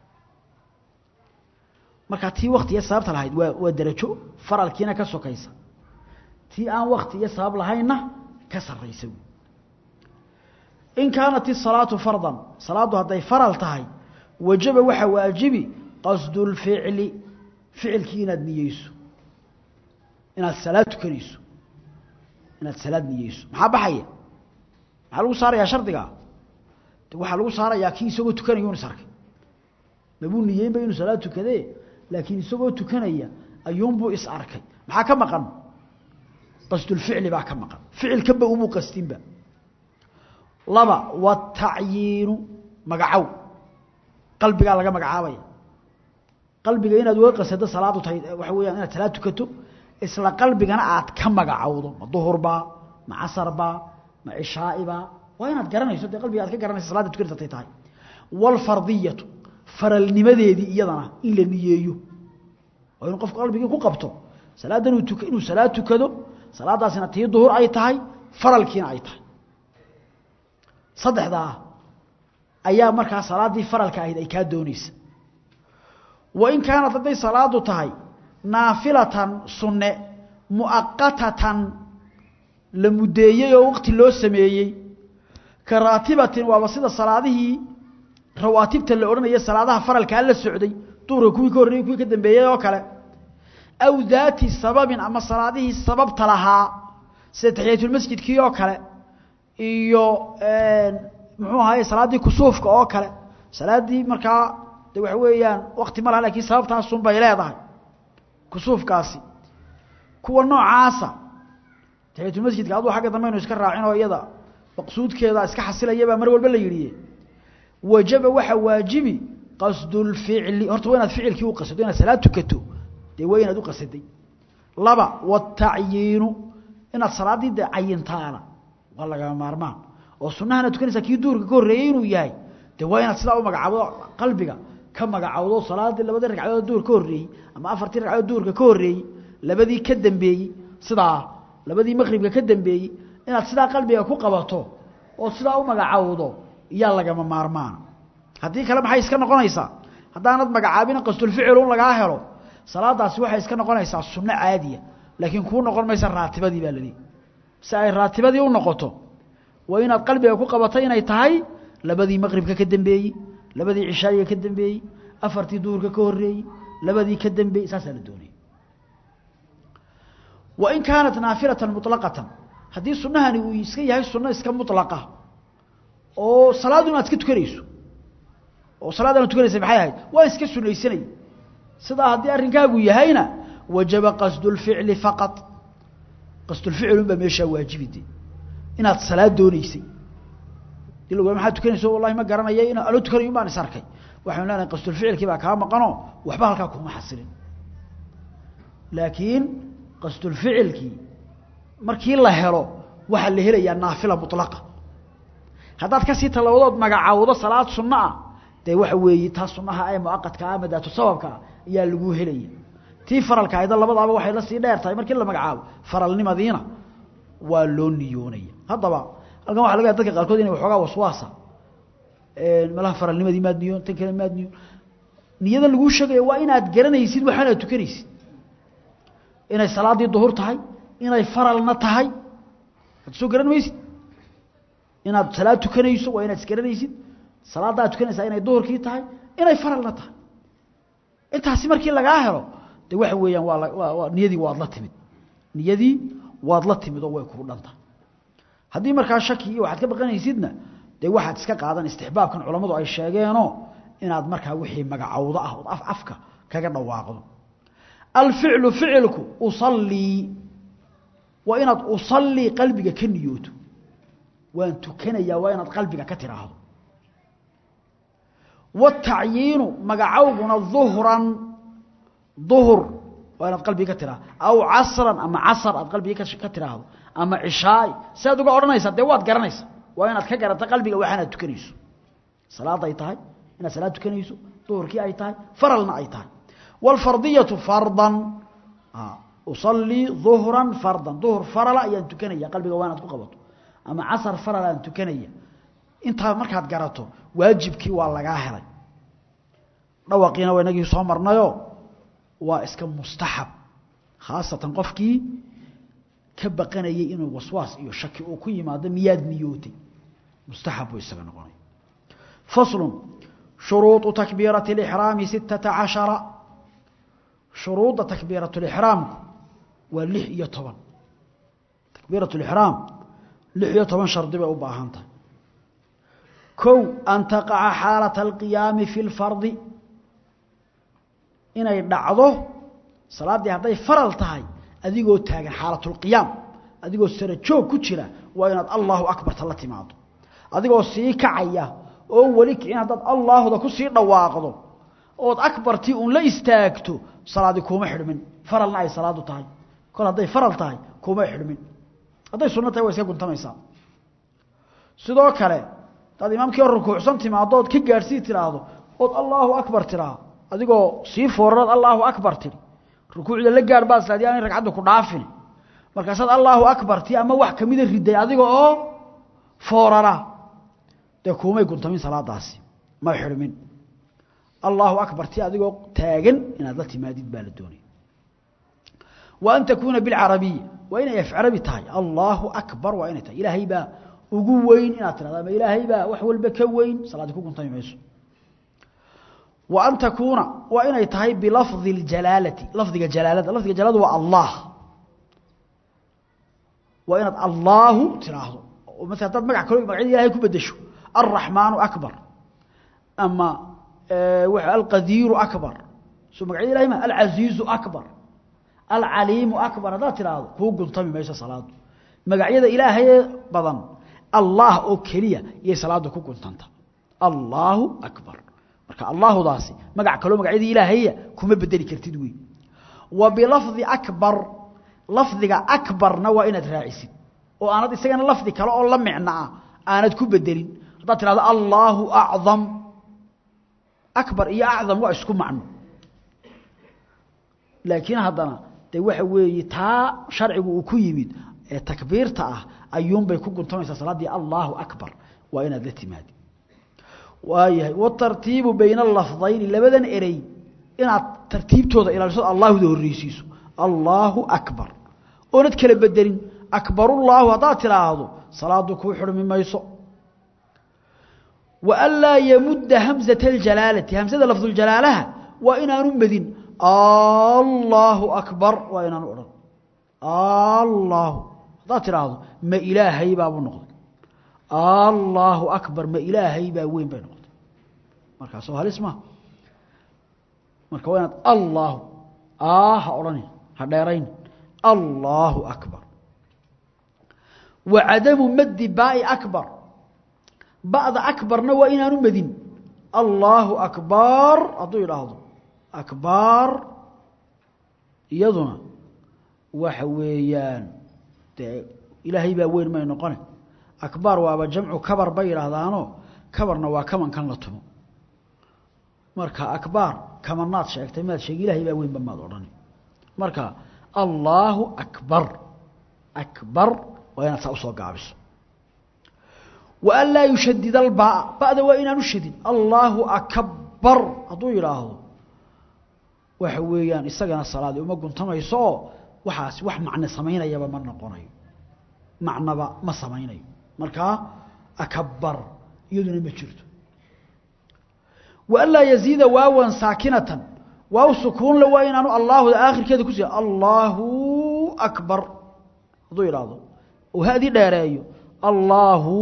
marka tii wakti iyo sababta lahayd waa waa derajo faralkiina ka sokaysa tii aan wakti iyo sabab lahaynna ka sarraysa wey in kaanat isalaatu fardan salaaddu hadday faral tahay wajaba waxaa waajibi qasdu lficli ficilkii inaad niyeyso inaad salaad tukanayso inaad salaad niyeyso maxaa baxaya maxaa lagu saarayaa shardiga waxaa lagu saarayaa kii isagoo tukanaya unu is arkay mabuu niyeynba inuu salaad tukadee laakiin isagoo tukanaya ayuunbuu is arkay maxaa ka maqan qasdulficli baa ka maqan ficilkanba umuu qastinba laba watacyiinu magacow qalbigaa laga magacaabaya qalbiga inaad uga qasado salaadu tahay waxa weyaan inaad salaad tukato isla qalbigana aad ka magacowdo ma duhurbaa ma casarbaa ma cishaaibaa waa inaad garanayso dee qalbiga aad ka garanayso salaada tukanaysa tay tahay waalfardiyatu faralnimadeedii iyadana in la niyeeyo waa inuu qofku qalbigii ku qabto salaadan uu tuk inuu salaad tukado salaadaasina tii duhur ay tahay faralkiina ay tahay saddexdaa ayaa markaa salaaddii faralka ahayd ay kaa doonaysa wa in kaanat hadday salaadu tahay naafilatan sunne mu'aqatatan la muddeeyey oo waqti loo sameeyey ka raatibatin waaba sida salaadihii rawaatibta la odhanaya salaadaha faralkaa la socday duurka kuwii ka horreeyey kuwii ka dambeeyey oo kale aw daati sababin ama salaadihii sababta lahaa sida taxiyatulmasjidkii oo kale iyo muxuu ahaye salaaddii kusuufka oo kale salaaddii markaa de waxa weeyaan wakti ma laha lakiin sababtaasun bay leedahay kusuufkaasi kuwa noocaasa taxiyatulmasjidka aduu xagga dambe aynu iska raacin oo iyada maqsuudkeeda iska xasilayabaa mar walba la yidhi wajaba waxa waajibi qasdulficli horta waa inaad ficilkii u qasado inaad salaad tukato dee waa inaad u qasaday laba watacyiinu inaad salaaddii dee cayintaana waa lagama maarmaan oo sunahana tukanaysaa kii duurka ka horreeyey inuu yahay dee waa inaad sidaa u magacaabdo qalbiga ka magacawdo salaaddii labadii ragcadood duur ka horreeyey ama afartii ragcadood duurka ka horreeyey labadii ka dambeeyey sidaa labadii maqribka ka dambeeyey inaad sidaa qalbiga ku qabato oo sidaa u magacawdo iyaa lagama maarmaana haddii kale maxay iska noqonaysaa haddaanad magacaabin qasdulficil un lagaa helo salaadaasi waxay iska noqonaysaa sunno caadiya laakiin kuu noqon maysa raatibadii baa laleeyahy si ay raatibadii u noqoto waa inaad qalbiga ku qabato inay tahay labadii maqribka ka dambeeyey labadii cishaayiga ka dambeeyey afartii duhurka ka horreeyey labadii ka dambeeyey saasaa la doonaya wain kaanat naafilatan muطlaqatan haddii sunahani uu iska yahay sunno iska mulaqa oo salaadu inaad iska tukanayso oo salaadana tukanaysa maxay ahayd waa iska sunaysanay sidaa haddii arrinkaagu yahayna wajaba qasdulficli faqad qasdulficl unbaa meeshaa waajibide inaad salaad dooneysay dii lagu maxaad tukanayso wallahi ma garanaya in ano tukanayo baan is arkay waxaynu leenahay qasdulficilkii baa kaa maqanoo waxba halkaa kuma xasilin laakiin qasdulficilkii markii la helo waxaa la helayaa naafila mulaqa haddaad kasii tallabadood magacawdo salaad sunno ah dee waxa weeye taa sunnaha ee muaqadka ah madaatu sababka ah ayaa lagu helaya tii faralka ayda labadaaba waxay la sii dheer tahay markii la magacaabo faralnimadiina waa loo niyoonaya haddaba halkan waxa laga yaha dadka qaarkood inay waxoogaa waswaasa malaha faralnimadii maad niyoon tan kale maad niyoon niyada laguu sheegaya waa inaad garanaysid waxaanaad tukanaysid inay salaaddii duhur tahay inay faralna tahay ad soo garan maysid inaad salaad tukanayso waa inaad isgaranaysid salaadda ad tukanaysaa inay duhurkii tahay inay faralna tahay intaasi markii lagaa helo de waxa weeyaan waa waa waa niyadii waad la timid niyadii waad la timid oo way kuu dhanta haddii markaa shaki iyo waxaad ka baqanaysidna dee waxaad iska qaadan istixbaabkan culammadu ay sheegeenoo inaad markaa wixii magacawdo ah ood af afka kaga dhawaaqdo alficlu ficilku usallii waa inaad usallii qalbiga ka niyooto waan tukanayaa waa inaad qalbiga ka tiraahdo watacyiinu magacawguna duhran duhur waa inaad qalbiga ka tiraahdo aw casran ama casar aad qalbiga ka tiraahdo ama cishaay si aad uga odhanaysaa dee waad garanaysa waa inaad ka garata qalbiga waxaanaad tukanayso salaad ay tahay inaad salaad tukanayso duhurkii ay tahay faralna ay tahay wاlfardiyatu fardan usalii duhran fardan duhur farala ayaan tukanaya qalbiga waa inaad ku qabato ama casar faral aan tukanaya intaa markaad garato waajibkii waa lagaa helay dhawaqiina waa inagii soo marnayo waa iska mustaxab khaasatan qofkii ka baqanayay inuu waswaas iyo shaki uu ku yimaado miyaad niyootay mustaxab buu isaga noqonaya faslu shuruuطu takbiirati اlixraami sittata cashara shuruudda takbiirat lixraamku waa lix iyo toban takbiirat lixraam lix iyo toban shardi bay u baahan tahay kow an taqaca xaalata alqiyaami fi lfardi inay dhacdo salaaddii hadday faral tahay adigoo taagan xaalatulqiyaam adigoo sara joog ku jira waa inaad allahu akbarta la timaado adigoo sii kacaya oo weli kicin haddaad allaahuda ku sii dhawaaqdo ood akbartii uun la istaagto salaadi kuuma xidhmin faralna ay salaadu tahay kol hadday faral tahay kuuma xidhmin hadday sunno tahay waa iska guntamaysaa sidoo kale hadaad imaamkii oo rukuucsan timaadood ka gaadhsii tiraahdo ood allaahu akbar tiraa adigoo sii fooraraad allaahu akbar tiri rukuucda la gaadh baad islaadi aanay ragcadda ku dhaafin markaasaad allaahu akbar ti ama wax kamida riday adiga oo foorara dee kuumay guntamin salaadaasi ma xidhmin allahu akbar ti adigoo taagan inaad la timaadid baa la doonaya wa an takuuna bilcarabiya waa inay afcarabi tahay allahu akbar waa inay tahay ilaahay baa ugu weyn inaad tirahdo ama ilaahay baa wax walba ka weyn salaadi ku guntami mayso wa an takuuna waa inay tahay bilafdi اljalaalati lafdiga jalaalada lafdiga jalaalada waa allah waa inaad allaahu tiraahdo maala hadaad magac kalo magacyada ilahay ku bedesho alraxmaanu akbar ama alqadiiru akbar soo magacyada ilahay ma alcasiizu akbar alcaliimu akbar haddaad tiraahdo kuu guntami mayso salaadu magacyada ilaahayee badan allah oo keliya iyay salaadu ku guntanta allaahu akbar marka allaahudaasi magac kaloo magacyadii ilaahaya kuma bedeli kartid wey wa bilafdi akbar lafdiga akbarna waa inaad raacisid oo aanad isagana lafdi kale oo la micno ah aanad ku bedelin haddaad tidhahdo allaahu acdam akbar iyo acdam waa isku macno laakiin haddana dee waxa weeye taa sharcigu uu ku yimid ee takbiirta ah ayuunbay ku guntamaysaa salaaddii allaahu akbar waa inaad la timaadi waayahay watartiibu bayna alafdayni labadan erey inaad tartiibtooda ilaaliso allaahuda horreysiiso allaahu akbar oonad kala bedelin akbarullaahu haddaad tidhaahdo salaadu kuu xurmi mayso wa an laa yamudda hamzata aljalaalati hamsada lafduljalaalaha waa inaanu medin allaahu akbar waa inaanu odhan allaahu haddaad tidhaahdo ma ilaahay baabuu noqday allaahu akbar ma ilaahay baa weyn bay noqotay markaasoo halis maha marka waa inaad allaahu aa ha odhanin ha dheerayn allaahu akbar wa cadamu maddi baai akbar ba'da akbarna waa inaanu medin allaahu akbar hadduu idhaahdo akbar iyaduna waxa weeyaan dee ilaahay baa weyn may noqone akbaar waaba jamcu kabar bay yidhaahdaanoo kabarna waa kamankan la tumo marka akbaar kamanaad sheegtay maad sheegi ilahay baa weynba maad odhani marka allaahu akbar akbar waa inaad saa usoo gaabiso wa an laa yushadid albaa ba'da waa inaanu shadin allaahu akbar hadduu yidhaahdo waxa weeyaan isagana salaadii uma guntamayso oo waxaas wax macne samaynayaba ma noqonayo macnaba ma samaynayo markaa akabar iyaduna ma jirto wa an laa yaziida waawan saakinatan waaw sukuunle waa inaanu allaahuda aakhirkeeda ku sii allaahu akbar hadduu yidhaahdo oo hadii dheereeyo allaahu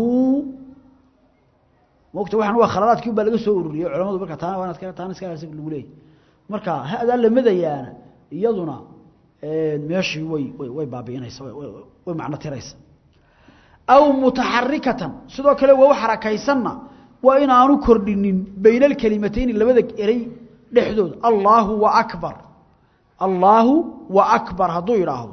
mogta waxaan waa khaladaadkii baa laga soo ururiyey culamadu marka taana waa inaad taana iska lagu leeyahy marka hadaa la madayaana iyaduna meeshii way way baabi'inaysa way macno tiraysa aw mutaxarikatan sidoo kale waa u xarakaysanna waa inaanu kordhinin bayna alkelimatayni labada erey dhexdooda allaahu wa akbar allaahu wa akbar hadduu yidhaahdo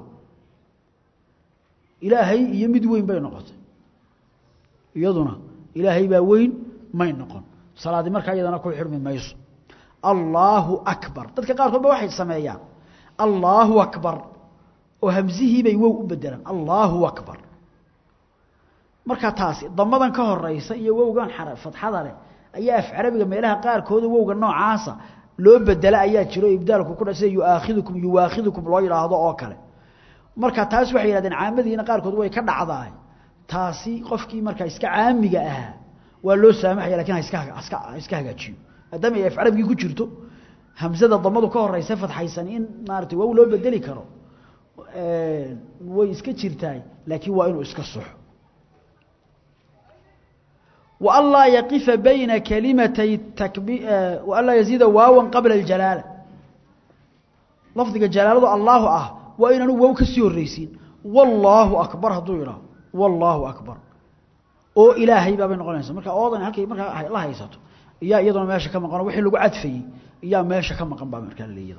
ilaahay iyo mid weyn bay noqotay iyaduna ilaahay baa weyn may noqon salaadii markaa iyadana ku xirmi mayso allaahu akbar dadka qaarkood ba waxay sameeyaan allaahu akbar oo hamsihiibay wow u bedelaan allaahu akbar markaa taasi damadan ka horeysa iyo wowgan fadxada leh ayaa af carabiga meelaha qaarkooda wowga noocaasa loo bedela ayaa jiro ibdaalku ku dha sida yuaakhidukum yuwaakhidukum loo yidhaahdo oo kale marka taas waxay yidhahdeen caamadiina qaarkood way ka dhacdaay taasi qofkii markaa iska caamiga ahaa waa loo saamaxaya lakin haska haska iska hagaajiyo maadaama ay af carabigii ku jirto hamsada damadu ka horeysa fadxaysan in maarata wow loo bedeli karo way iska jirtaay laakiin waa inuu iska soxo وأn laa yaqifa bayna kalimatay an laa yaziida waawan qabla اjalaala lafdiga jalaaladu allaahu ah waa inaanu wow ka sii horreysiin wallaahu akbar hadduu yidhaho wallaahu akbar oo ilaahay baabay noqonaysa marka oodan halkay markaa la haysato iyaa iyaduna meesha ka maqano wixii lagu cadfayey iyaa meesha ka maqan baa markaa laleeyada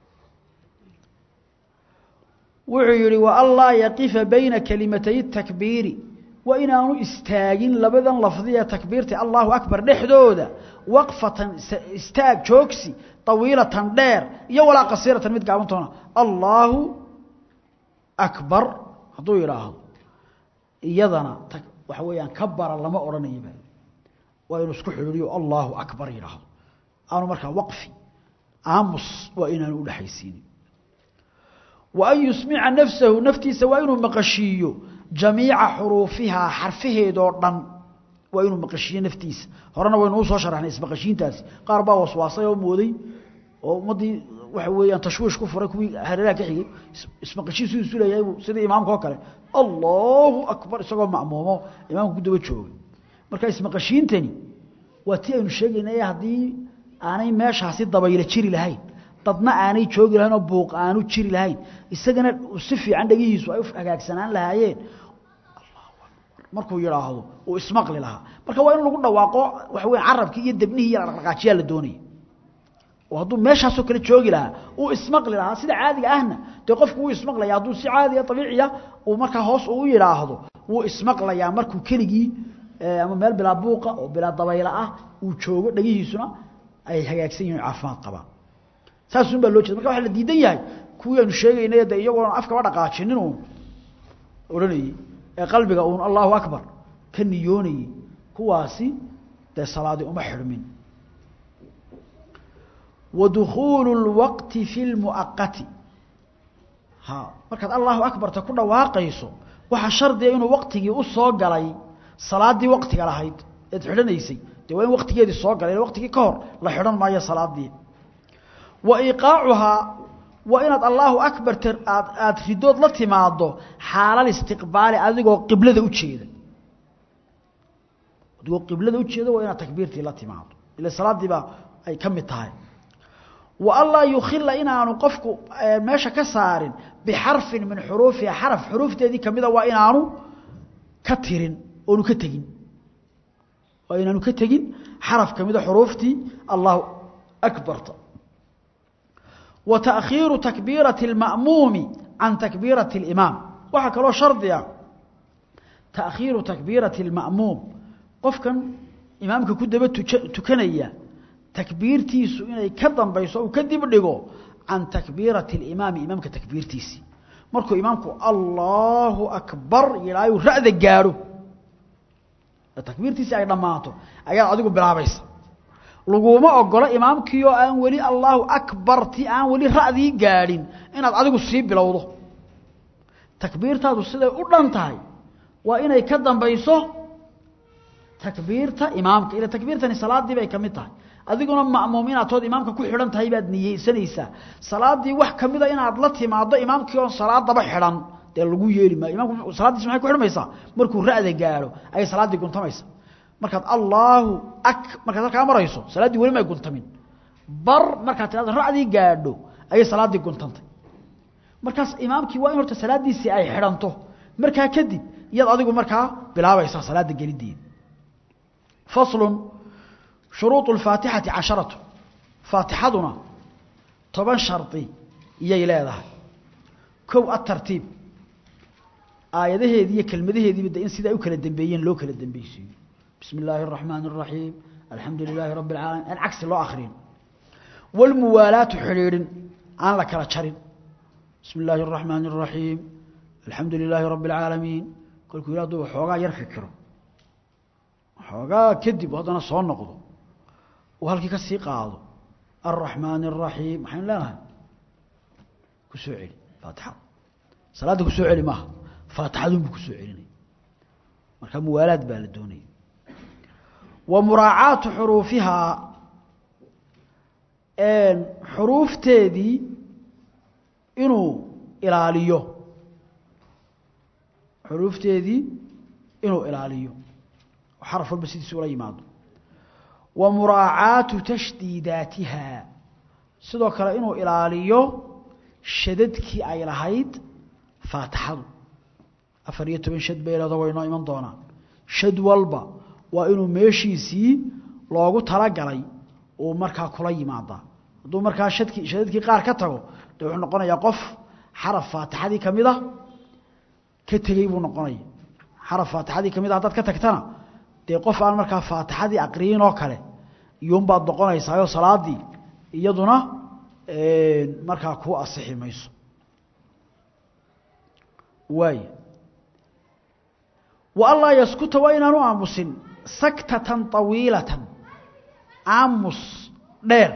wuxuu yihi وأn laa yaqifa bayna kalimatay الtakbiiri waa inaanu istaagin labadan lafdiya takbiirta allahu akbar dhexdooda waqfatan istaag joogsi طawiilatan dheer iyo walaa qasiiratan mid gaabantoona allaahu akbar hadduu yidhaahdo iyadana waxa weeyaan kabara lama odhanayaba waa inuu isku xidhiiriyo allaahu akbar yidhaahdo aanu markaa waqfi aamus waa inaanu udhexaysiinin wa an yusmica nafsahu naftiisa waa inuu maqashiiyo jamiica xuruufihaa xarfaheedoo dhan waa inuu maqashiiyo naftiisa horena waynu u soo sharaxnay ismaqashiintaasi qaar baa waswaasay oo mooday oo ummaddii waxa weeyaan tashwiish ku furay kuwii hareeraha ka xigay ismaqashiin siduu isu leeyahay sidii imaamka oo kale allahu akbar isagoo ma'muumo imaamka ku daba jooga marka ismaqashiintani waa tii aynu sheegaynay haddii aanay meeshaasi dabaylo jiri lahayn dadna aanay joogi lahayn oo buuq aanu jiri lahayn isagana si fiican dhegihiisu ay u hagaagsanaan lahaayeen allahu akbar markuu yidhaahdo uu ismaqli lahaa marka waa in lagu dhawaaqo waxa weya carabkii iyo debnihii iyo dhaqdhaqaajiyaa la doonaya oo hadduu meeshaasoo kale joogi lahaa uu ismaqli lahaa sida caadiga ahna dee qofku wuu ismaqlaya hadduu si caadiya abiiciya uu markaa hoos uu yidhaahdo wuu ismaqlayaa markuu keligii ama meel bilaa buuqa oo bilaa dabayla ah uu joogo dhegihiisuna ay hagaagsan yihin caafimaad qabaan saasun baa loo jeeda marka waxa la diidan yahay kuwii aynu sheegaynay de iyagoona afkaba dhaqaajinin uun odhanayey ee qalbiga uun allahu akbar ka niyoonayey kuwaasi dee salaadii uma xidhmin wa dukhuulu اlwaqti fi lmuaqati ha markaad allahu akbarta ku dhawaaqayso waxaa shardiga inuu waqtigii u soo galay salaaddii waqtiga lahayd eed xidhanaysay dee waa in waqtigeedii soo galay waqtigii ka hor la xidhan maayo salaadii wa iqaacuhaa waa inaad allahu akbar aad aada ridood la timaado xaalal istiqbaali adigoo qiblada ujeeda adigoo qiblada ujeeda waa inaad takbiirtii la timaado ila salaadiibaa ay ka mid tahay wa anlaa yukhila inaanu qofku meesha ka saarin bixarfin min xuruufiha xaraf xuruufteedii kamida waa inaanu ka tirin oonu ka tegin waa inaanu ka tegin xaraf kamida xuruuftii allahu akbarta wa taakhiiru takbiirati اlma'muumi can takbiirati اlimaam waxaa kaloo shardiga taakhiiru takbiirati اlma'muum qofkan imaamka ku daba tukanaya takbiirtiisu inay ka dambayso uu ka dib dhigo can takbiirati اlimaami imaamka takbiirtiisii markuu imaamku allahu akbar yidhaayu ra'da gaadho takbiirtiisii ay dhammaato ayaad adigu bilaabaysa laguma ogola imaamkii oo aan weli allahu akbarti aan weli ra'dii gaadhin inaad adigu sii bilowdo takbiirtaadu siday u dhan tahay waa inay ka dambayso takbiirta imaamka ila takbiirtani salaadii bay ka mid tahay adiguna ma'muum inaad tood imaamka ku xidhan tahay baad niyeysanaysaa salaadii wax kamida inaad la timaado imaamkii oon salaadaba xidhan dee lagu yeeli maayo imaamku salaaddiis maxay ku xidhmaysaa markuu ra'da gaadho ayay salaaddii guntamaysa markaad allaahu ak markaad halkaa marayso salaaddii weli may guntamin bar markaad tirado ra'dii gaadho ayay salaaddii guntantay markaas imaamkii waa in horta salaaddiisii ay xidhanto markaa kadib iyaad adigu markaa bilaabaysaa salaadda gelideeda faslun shuruuط اfaatixati casharatu faatixaduna toban shardi iyay leedahay kow atartiib aayadaheedii iyo kelmadaheediiba de in sidaa u kala dembeeyeen loo kala dembeysiiyo bismi اllaahi الرaحmaan الرaحiim alxamdu لilaahi rabi اlcaalamiin aan cagsi loo akrin wاlmuwaalaatu xidhiidhin aan la kala jarin bismi اllaahi الرaحmaan الرaحiim alxamdu لilaahi rabi اlcaalamiin kolkuu yih aduu waxoogaa yar fikiro waxoogaa kadib haddana soo noqdo uu halkii ka sii qaado alraxmaan الraxiim maxaynu leenahay ku soo celi faatixada salaadda ku soo celi maaha faatixadunbu ku soo celinaya marka muwaalaad baa la doonaya wa muraacaatu xuruufihaa xuruufteedii inuu ilaaliyo xuruufteedii inuu ilaaliyo xaraf walba sidiisa ula yimaado wa muraacaatu tashdiidaatiha sidoo kale inuu ilaaliyo shadadkii ay lahayd faatixadu afar iyo toban shad bay leedo waynoo iman doonaan shad walba waa inuu meeshiisii loogu talagalay uu markaa kula yimaadaa hadduu markaa shadkii shadadkii qaar ka tago dee wuxuu noqonayaa qof xaraf faatixadii ka mid a ka tegey buu noqonaya xaraf faatixadii ka mid a haddaad ka tagtana dee qof aan markaa faatixadii aqriyin oo kale iyuunbaad noqonaysaayo salaadii iyaduna markaa kuu asixi mayso waay wa anlaa yaskuta waa inaanu aamusin saktatan طawiilatan aamus dheer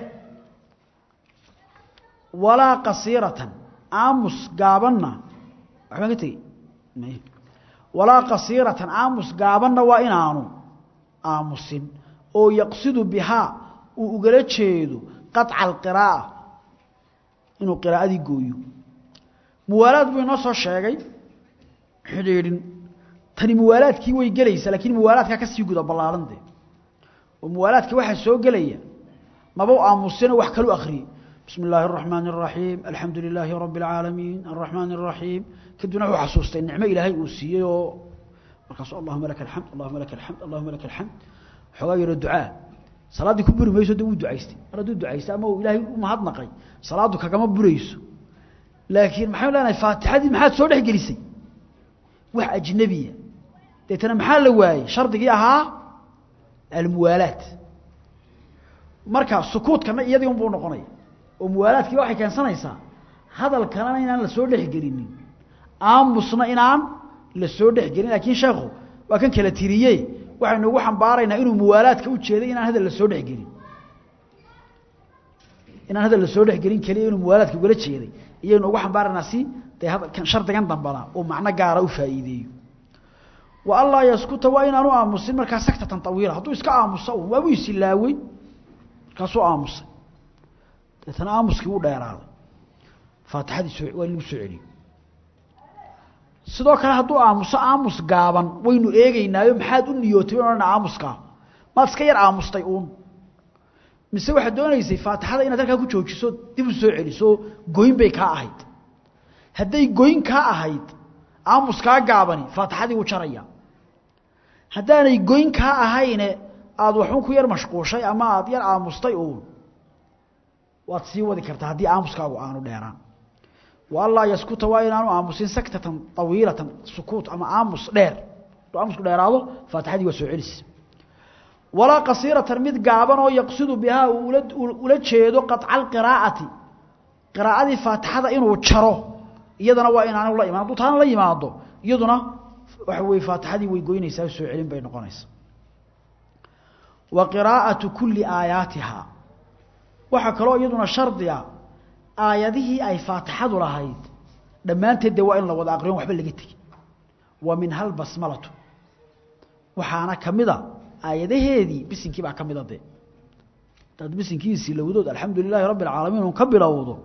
walaa qasiiratan aamus gaabanna waxbaan ka tegey walaa qasiiratan aamus gaabanna waa inaanu aamusin oo yaqsidu bihaa uu ugala jeedo qaطca alqiraa'a inuu qiraa'adii gooyo muwaalaad buu inoo soo sheegay xidhiidhin tani muwaalaadkii way gelaysaa lakiin muwaalaadkaa ka sii guda ballaaran dee oo muwaalaadka waxaa soo gelaya maba aamusino wax kalu akhriyey bismi illaahi الraxmaan الraxiim alxamdu lilaahi rabi اlcaalamiin alraxmaan الraxiim kadibna wuxuu xasuustay nicmo ilaahay uu siiyey oo markaasuu allahuma laka alxamd allahuma laka alxamd allahuma laka alxamd xoogaa yaro ducaa salaaddii ku buri mayso de wuu ducaystay mar hadduu ducaystay ama uu ilaahay u mahadnaqay salaaddu kagama burayso laakiin maxaynu leenahay faatixadii maxaad soo dhex gelisay wax ajnebiya deetana maxaa la waayey shardigii ahaa almuwaalaat marka sukuudkana iyadii unbuu noqonaya oo muwaalaadkiiba waxay keensanaysaa hadalkanana inaan la soo dhexgelinin aamusna inaan la soo dhexgelin laakiin sheekhu waa kan kala tiriye waxaynu ugu xambaaraynaa inuu muwaalaadka u jeeday inaan hadal la soo dhexgelin inaan hadal la soo dhexgelin keliya inuu muwaalaadka ugala jeeday iyaynu ugu xambaaraynaa si dee hadalkan shardigan dambana uu macno gaara u faa'iideeyo wa allaa yaskuta waa inaanu aamusin markaa saktatan tawiila hadduu iska aamusa un waabuu isilaawey markaasuu aamusay deetana aamuskii wuu dheeraaday faatixadii soo waa in lagu soo celiyo sidoo kale hadduu aamuso aamus gaaban waynu eegeynaayo maxaad u niyootay ban odhana aamuskaa maad iska yar aamustay uun mise waxaad doonaysay faatixada inaad halkaa ku joojiso dib u soo celiso goyn bay kaa ahayd hadday goyn kaa ahayd aamuskaa gaabani faatixadii wuu jaraya haddaanay goyn kaa ahayne aada waxun ku yar mashquushay ama aada yar aamustay uun waad sii wadi kartaa haddii aamuskaagu aanu dheeraan wa allaa yaskuta waa inaanu aamusin saktatan awiilatan sukuut ama aamus dheer hadduu aamusku dheeraado faatixadii waa soo celis walaa qasiiratan mid gaaban oo yaqsidu bihaa uu ula jeedo qaطca alqiraa'ati qiraa'adii faatixada inuu jaro iyadana waa inaanu la iman hadduu taana la yimaado iyaduna waxa weye faatixadii way goynaysaa soo celin bay noqonaysaa wa qiraa'atu kuli aayaatiha waxaa kaloo iyaduna shardiga aayadihii ay faatixadu lahayd dhammaanteed dee waa in la wada aqriyon waxba laga tegi wa min hal basmalatu waxaana ka mida aayadaheedii bisinkii baa ka mida dee hadaad bisinkiisii lowdood alxamdu lilaahi rabbi alcaalamiin un ka bilowdo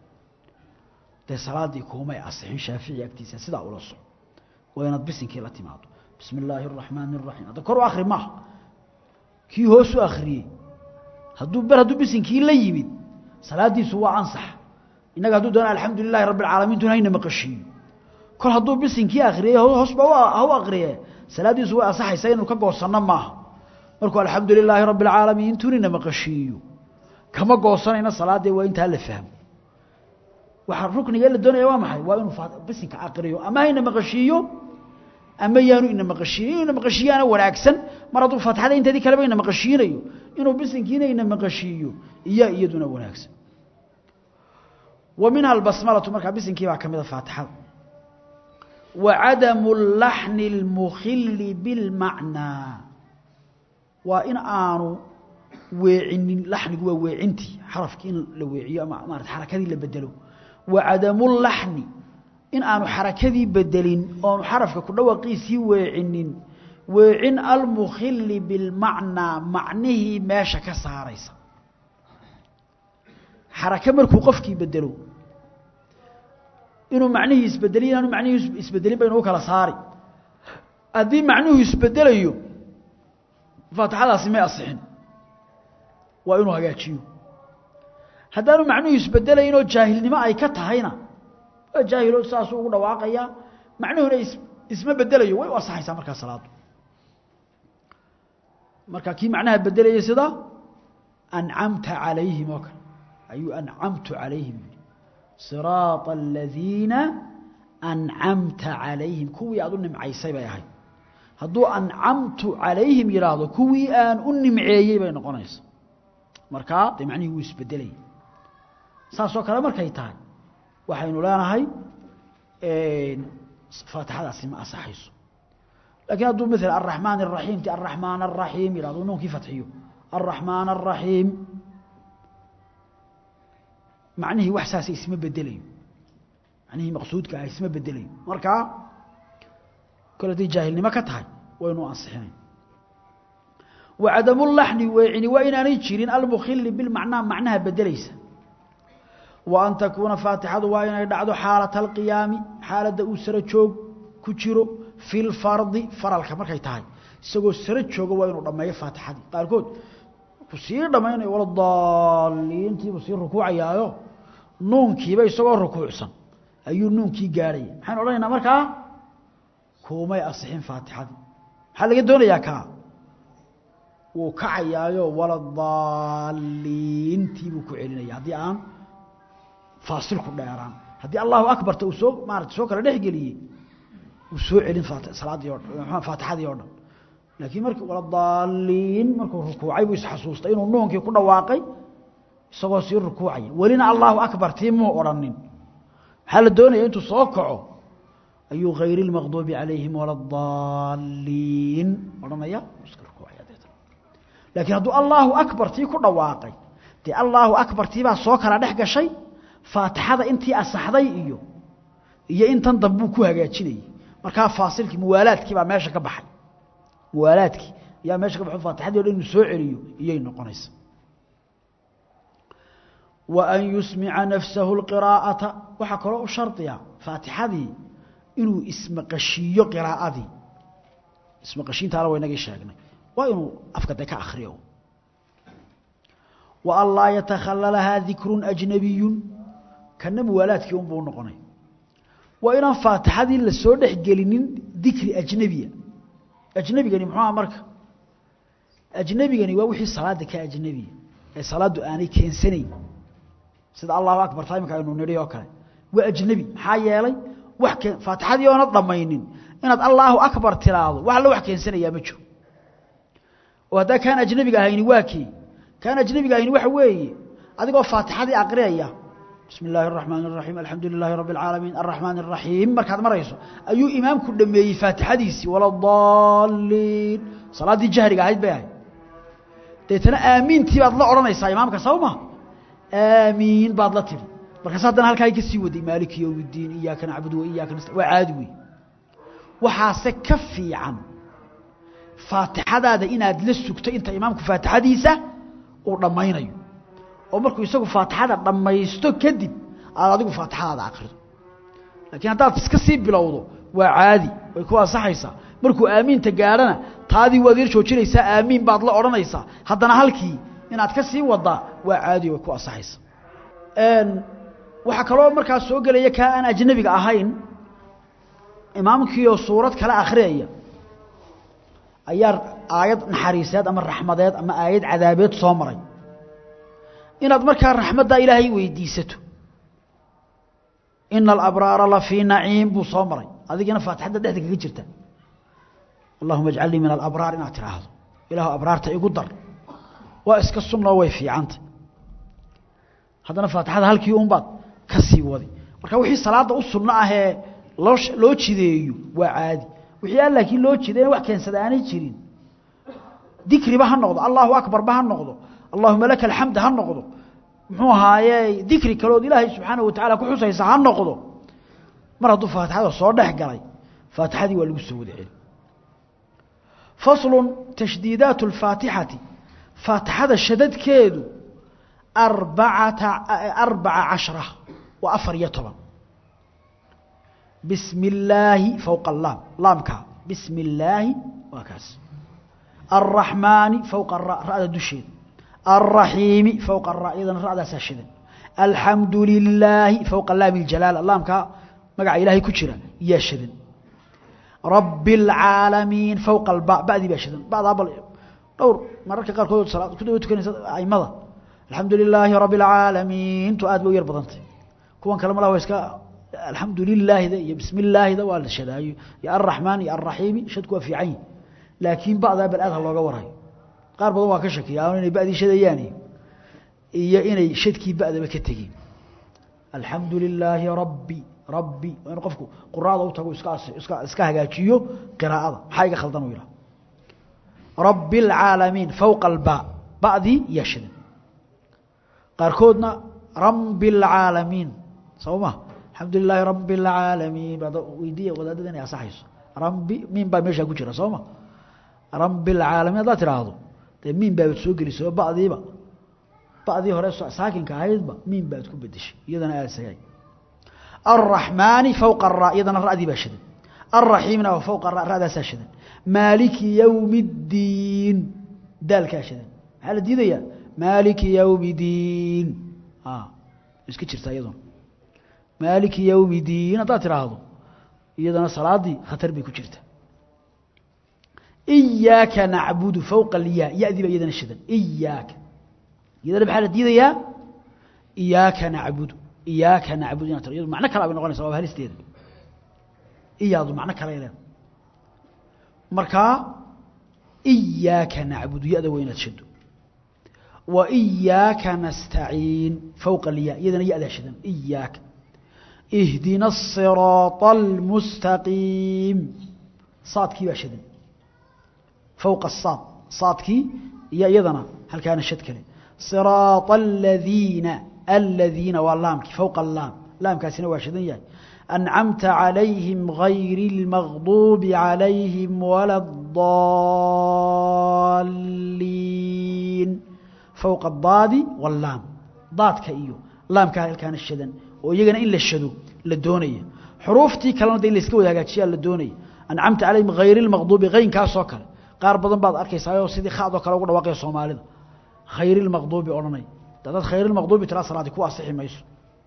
dee salaaddii kuumay asixin shaafici agtiisa sidaa ula soco waa inaad bisinkii la timaado bismi illaahi araxmaani araxiim hadda kor u akri maaha kii hoos u akriyey hadduu ber hadduu bisinkii la yimid salaadiisu waa ansax innaga hadduu doona alxamdu lilahi rabbi alcaalamiin tun hayna maqashiiyo kol hadduu bisinkii akriyey hoosba ha u akriye salaaddiisu way ansaxaysaa inuu ka goosanno maaha markuu alxamdu lilaahi rabbi alcaalamiin tunina maqashiiyo kama goosanayna salaadee waa intaa la fahmo waxaa rukniga la doonaya waa maxay waa inuu bisinka akriyo ama hayna maqashiiyo ama yaanu ina maqashiiyo inuu ina maqashiiyaana wanaagsan mar hadduu faatixada inteedii kaleba ina maqashiinayo inuu bisinkiina ina maqashiiyo iya iyaduna wanaagsan wa minha albasmalatu markaa bisinkii baa ka mida faatixada wa cadamu laxni اlmukhili bilmacnaa waa in aanu weecinin laxnigu waa weecintii xarafkii in la weeciyo ama maarata xarakadii la bedelo wa cadamu laxni in aanu xarakadii bedelin oonu xarafka ku dhawaqiisii weecinin weecin almukhili bilmacnaa macnihii meesha ka saaraysa xarake markuu qofkii bedelo inuu macnihii isbedeliyo inaanu macnihii isbedelin baynu u kala saari haddii macnuhu isbedelayo faatixadaasi may asixin waa inuu hagaajiyo haddaanu macnuhu isbedelayn oo jaahilnimo ay ka tahayna waa jaahilo saasuu ugu dhawaaqayaa macnuhuna isma bedelayo way u asaxaysaa markaa salaadu marka kii macnaha bedelayay sida ancamta calayhim oo kale ayuu ancamtu calayhim yidhi siraaطa aladiina ancamta calayhim kuwii aad u nimcaysay bay ahayd hadduu ancamtu calayhim yidhaahdo kuwii aan u nimceeyey bay noqonaysa markaa dee macnihii wuu isbedelaya saasoo kale markay tahay waxaynu leenahay faatixadaasi ma asaxayso lakiin hadduu ml araxmaan الraxiim ti araxmaan الraxiim yihahdo nuunkii fatxiyo araxmaan الraxiim macnihii wax saasa isma bedelayo macnihii maqsuudka ah isma bedelayo markaa kole haday jaahilnimo ka tahay waynu ansixinay wacadamu laxni weecini waa inaanay jirin almukhili bilmacnaa macnaha bedelaysa wa an takuuna faatixadu waa inay dhacdo xaalata alqiyaami xaaladda uu saro joog ku jiro fi lfardi faralka markay tahay isagoo saro jooga waa inuu dhammeeyo faatixadii qaarkood ku sii dhammaynayo wala daaliintiibuu sii rukuucayaayo nuunkiiba isagoo rukuucsan ayuu nuunkii gaadhaya maxaynu odhanaynaa markaa kuumay asixin faatixadii maxaa laga doonayaa kaa wuu kacayaayo waladaalliintii buu ku celinaya haddii aan faasilku dheeraan haddii allahu akbarta uu soo maarata soo kala dhex geliyey uu soo celin salaaddii o dhan faatixadii oo dhan laakiin markii waladaalliin markuu rukuucay buu isxasuustay inuu nuunkii ku dhawaaqay isagoo sii rukuucaya welina allahu akbar tii muu odhanin maxaa la doonaya intuu soo kaco ayuu hayr اlmaqduubi calayhim waladaalliin odhanaya iska rukuucaya deetna laakiin hadduu allahu akbar tii ku dhawaaqay dee allahu akbar tii baa soo kala dhex gashay faatixada intii asaxday iyo iyo intan dambuu ku hagaajinayay markaa faasilkii muwaalaadkii baa meesha ka baxay muwaalaadkii ayaa meesha ka baxo faatixadii o dhan inuu soo celiyo iyay noqonaysa wa an yusmica nafsahu اlqiraa'ata waxaa kaloo u shardiya faatixadii inuu ismaqashiiyo qiraa'adii ismaqashiintaana waa inagii sheegnay waa inuu afka de ka akriyo wa an laa yatakhallalahaa dikru ajnabiyu kana muwaalaadkii unbuu noqonay waa inaan faatixadii la soo dhex gelinin dikri ajnebiya ajnebigani muxuuha marka ajnebigani waa wixii salaada ka ajnebiya ee salaaddu aanay keensanayn sida allahu akbar taimka aynu nidhi oo kale waa ajnebi maxaa yeelay wax keen faatixadii oona dhammaynin inaad allaahu akbar tiraahdo wax alla wax keensanayaa ma jiro oo haddaa kaan ajnebiga ahayni waa kii kaan ajnebiga ahayni waxa weeye adigoo faatixadii aqriyaya bismi illaahi araxmaan araxiim alxamdu lilaahi rabbi alcaalamiin arraxmaan araxiim markaad marayso ayuu imaamku dhameeyey faatixadiisii waladaalliin salaaddii jahriga ahayd bay ahayd deetana aamiintii baad la odhanaysaa imaamka soo ma aamiin baad la tiri markaas haddana halkaa ka sii waday maaliki yowm اddiin iyaaka nacbudu wa iyaaka nasta waa caadi wey waxaase ka fiican faatixadaada inaad la sugto inta imaamku faatixadiisa uu dhammaynayo oo markuu isagu faatixada dhammaysto kadib aad adigu faatixadaada akrido laakiin haddaad iska sii bilowdo waa caadi way ku ansaxaysaa markuu aamiinta gaadhana taadii waad yar joojinaysaa aamiin baad la odhanaysaa haddana halkii inaad ka sii wadaa waa caadi way ku ansaxaysaa waxaa kaloo markaas soo gelaya kaa aan ajnebiga ahayn imaamkiioo suurad kale akhriyaya ayaa aayad naxariiseed ama raxmadeed ama aayad cadaabeed soo maray inaad markaa raxmaddaa ilaahay weydiisato ina alabraara la fii naciim buu soo maray adigina faatixadda dhexda kaga jirta allahuma ajcalnii min alabraar inaad tidhaahdo ilaahu abraarta igu dar waa iska sunnoo way fiicanta haddana faatixada halkii unbaad ka sii wadi marka wixii salaadda u sunno ahee loo loo jideeyo waa caadi wixii aan laakiin loo jideena wax keensada aanay jirin dikriba ha noqdo allahu akbarba ha noqdo allahuma laka alxamd ha noqdo muxuu ahaaye dikri kalood ilaahay subxaanahu watacala ku xusaysa ha noqdo mar hadduu faatixada soo dhex galay faatixadii waa lagu soo wada celi faslu tashdiidaat اlfaatixati faatixada shadadkeedu arbacata arbaca cashra waa afar iyo toban bismi illaahi fowqa alaam laamka bismi illaahi waa kaas alraxmaani fowqa ara ra'da dusheeda alraxiimi fowqa ara iyadana ra'daasaa shidan alxamdu lilaahi fowqa laami اljalaala laamka magaca ilaahay ku jira yaa shidan rabi اlcaalamiin fowqa alba ba'dii baa shidan ba'daa bal dhowr mararka qaarkood salaad ku daba tukanaysa aimada alxamdu lilaahi rabi اlcaalamiin tu aad ba u yar badantay kuwan kale malaha wa iska alxamdu lilaahida iyo bismi illaahida waa la shadaayo iyo alraxmaan iyo alraxiimi shadku waa fiican yihi laakiin ba'daa bal aad ha looga warayo qaar badan waa ka shakiya ama inay ba'dii shadayaan iyo inay shadkii ba'daba ka tegeen alxamdu lilaahi rabbi rabbi waa inu qofku quraada u tago iska iska iska hagaajiyo qiraa'ada maxaa iga khaldan u yidhaha rabi اlcaalamiin fowqa alba ba'dii yaa shadan qaarkoodna rabi اlcaalamiin soo ma alxamdu lilaahi rabi اlcaalamiin baad weydiiya wadaadada inay asaxayso rabi miin baa meeshaa ku jira soo ma rabi اlcaalamiin haddaad tidhaahdo dee miin baabaad soo gelisay oo ba'diiba ba'dii hore saakinka ahaydba miin baad ku bedeshay iyadana aad sagaay alraxmaani fowqa ara iyadana ra'dii baa shadan alraxiimna waa fowqa ra ra'daasaa shadan maaliki yowmi اddiin daalkaa shadan maxaa la diidayaa maaliki yowmi diin iska jirtaa iyaduna maaliki yowmi diin haddaad tidhaahdo iyadana salaadii khatar bay ku jirta iyaaka nacbudu fowqa alyaa ya-dii baa iyadana shidan iyaaka iyadana maxaa la diidayaa iyaaka nacbudu iyaaka nacbudu inaa tiro iyadu macno kale bay noqonaysa waa halisteeda iyaadu macno kale leeda markaa iyaaka nacbudu ya-da waa inaad shado wa iyaaka nastaciin fowqa alyaa iyadana ya-daa shidan iyaaka ihdina الصiraaط اlmustaqiim saadkii baa shidan fowqa الsaad saadkii iyo iyadana halkaana shad kale صiraaط الadiina aladiina waa laamkii fowqa laam laamkaasina waa shidan yahay أncamta عalayhim غayri الmaغduubi عalayhim wala الضaliin fowqa الdaadi wاllaam daadka iyo laamkaa halkaana shadan oo iyagana in la shado la doonaya xuruuftii kalena de in layska wada hagaajiyaa la doonaya ancamta calayhim hayri lmaqduubi haynkaasoo kale qaar badan baad arkaysaayoo sidii khadoo kale ugu dhawaaqaya soomaalida khayri lmaqduubi odhanay dadaad khayri lmaqduubi tiraa salaadi ku asixi mayso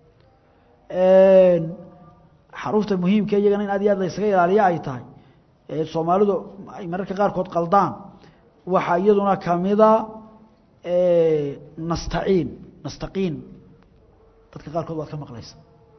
xaruufta muhiimka iyagana in aad iyo aad la ysaga ilaaliya ay tahay soomaalidu ay mararka qaarkood qaldaan waxaa iyaduna kamida nastaciin nastaqiin dadka qaarkood waad ka maqlaysa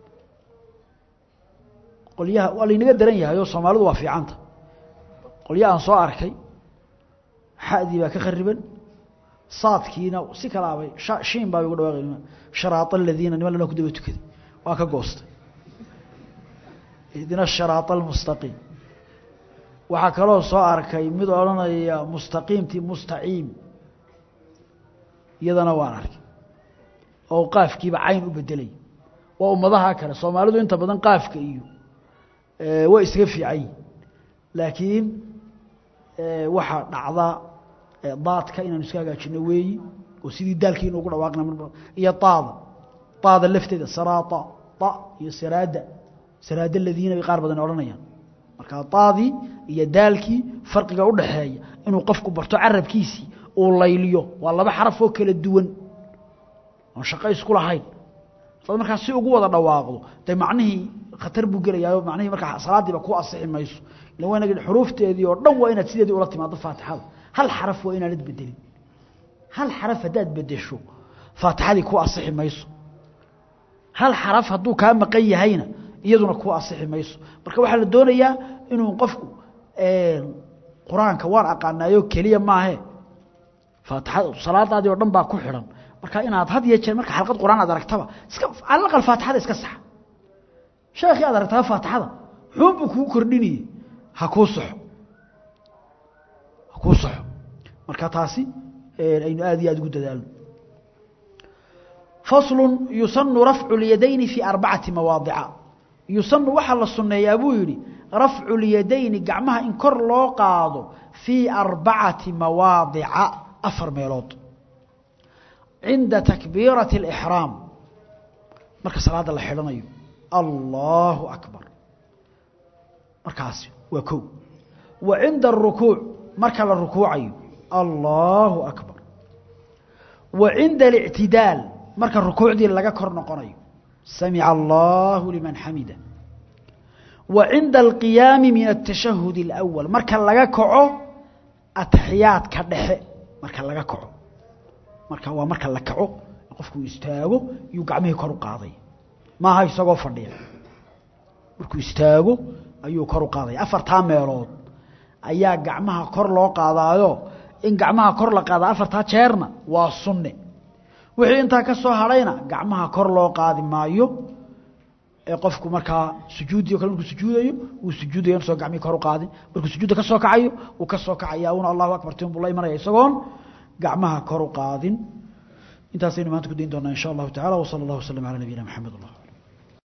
qolyaha waa laynaga daran yahay oo soomaalidu waa fiicanta qolya aan soo arkay xadii baa ka khariban saadkiina si kalaabay shiin baa ugu dhawaaqay sharaaa aladiina niman lana ku daba tukaday waa ka goostay ihdina sharaaa almustaqiim waxaa kaloo soo arkay mid odhanaya mustaqiimtii mustaciim iyadana waan arkay oo qaafkiiba cayn u bedelay waa ummadaha kale soomaalidu inta badan qaafka iyo way isaga fiican laakiin waxaa dhacda daadka inaanu iska hagaajino weeyi oo sidii daalkiina ugu dhawaaqna iyo aada aada lafteeda saraata a iyo saraada saraada ladiina bay qaar badan odhanayaan marka aadii iyo daalkii farqiga udhaxeeya inuu qofku barto carabkiisii uu layliyo waa laba xaraf oo kala duwan oon shaqo isku lahayn dad markaa si ugu wada dhawaaqdo de macnihii khatar buu gelayaayo macnihii markaa salaadiiba ku asixi mayso ila waa inag xuruufteedii oo dhan waa inaad sideedii ula timaado faatixada hal xaraf waa inaanad bedelin hal xaraf haddaad bedesho faatixadii ku asixi mayso hal xaraf hadduu kaa maqan yahayna iyaduna ku asixi mayso marka waxaa la doonayaa inuu qofku qur-aanka waan aqaanaayo keliya maahe faatixada salaadaadii oo dhan baa ku xidhan marka inaad had iyo jeer marka xalqad quraan aad aragtaba iska cala aqal faatixada iska sax sheekhii aad aragtaba faatixada xuun buu kugu kordhinayey ha kuu saxo ha kuu saxo marka taasi aynu aad iyo aad ugu dadaalno faslu yusanu rafcu اlyadayni fi arbacati mawaadica yusanu waxaa la sunneeyaa buu yidhi rafcu اlyadayni gacmaha in kor loo qaado fii arbacati mawaadica afar meelood cinda takbiirati اlixraam marka salaadda la xidhanayo allahu akbar markaasi waa kow wa cinda arukuuc marka la rukuucayo allahu akbar wa cinda اlictidaal marka rukuucdii laga kor noqonayo samica allahu liman xamida wa cinda alqiyaami min atashahud اlأwal marka laga kaco ataxiyaadka dhexe marka laga kaco marka waa marka la kaco qofku istaago yuu gacmihii kor u qaaday maaha isagoo fadhiya markuu istaago ayuu kor u qaadaya afartaa meelood ayaa gacmaha kor loo qaadaayo in gacmaha kor la qaada afartaa jeerna waa sunne wixii intaa ka soo hadhayna gacmaha kor loo qaadi maayo ee qofku markaa sujuuddii o kale markuu sujuudayo wuu sujuudaya inusoo gacmihii kor u qaadin markuu sujuudda ka soo kacayo wuu ka soo kacaya una allahu akbar tin buu la imanaya isagoon gacmaha kor u qaadin intaasaynu maanta ku dayn doonaa in sha allahu tacala wsala allah waslm ala nabiyina mxamed allah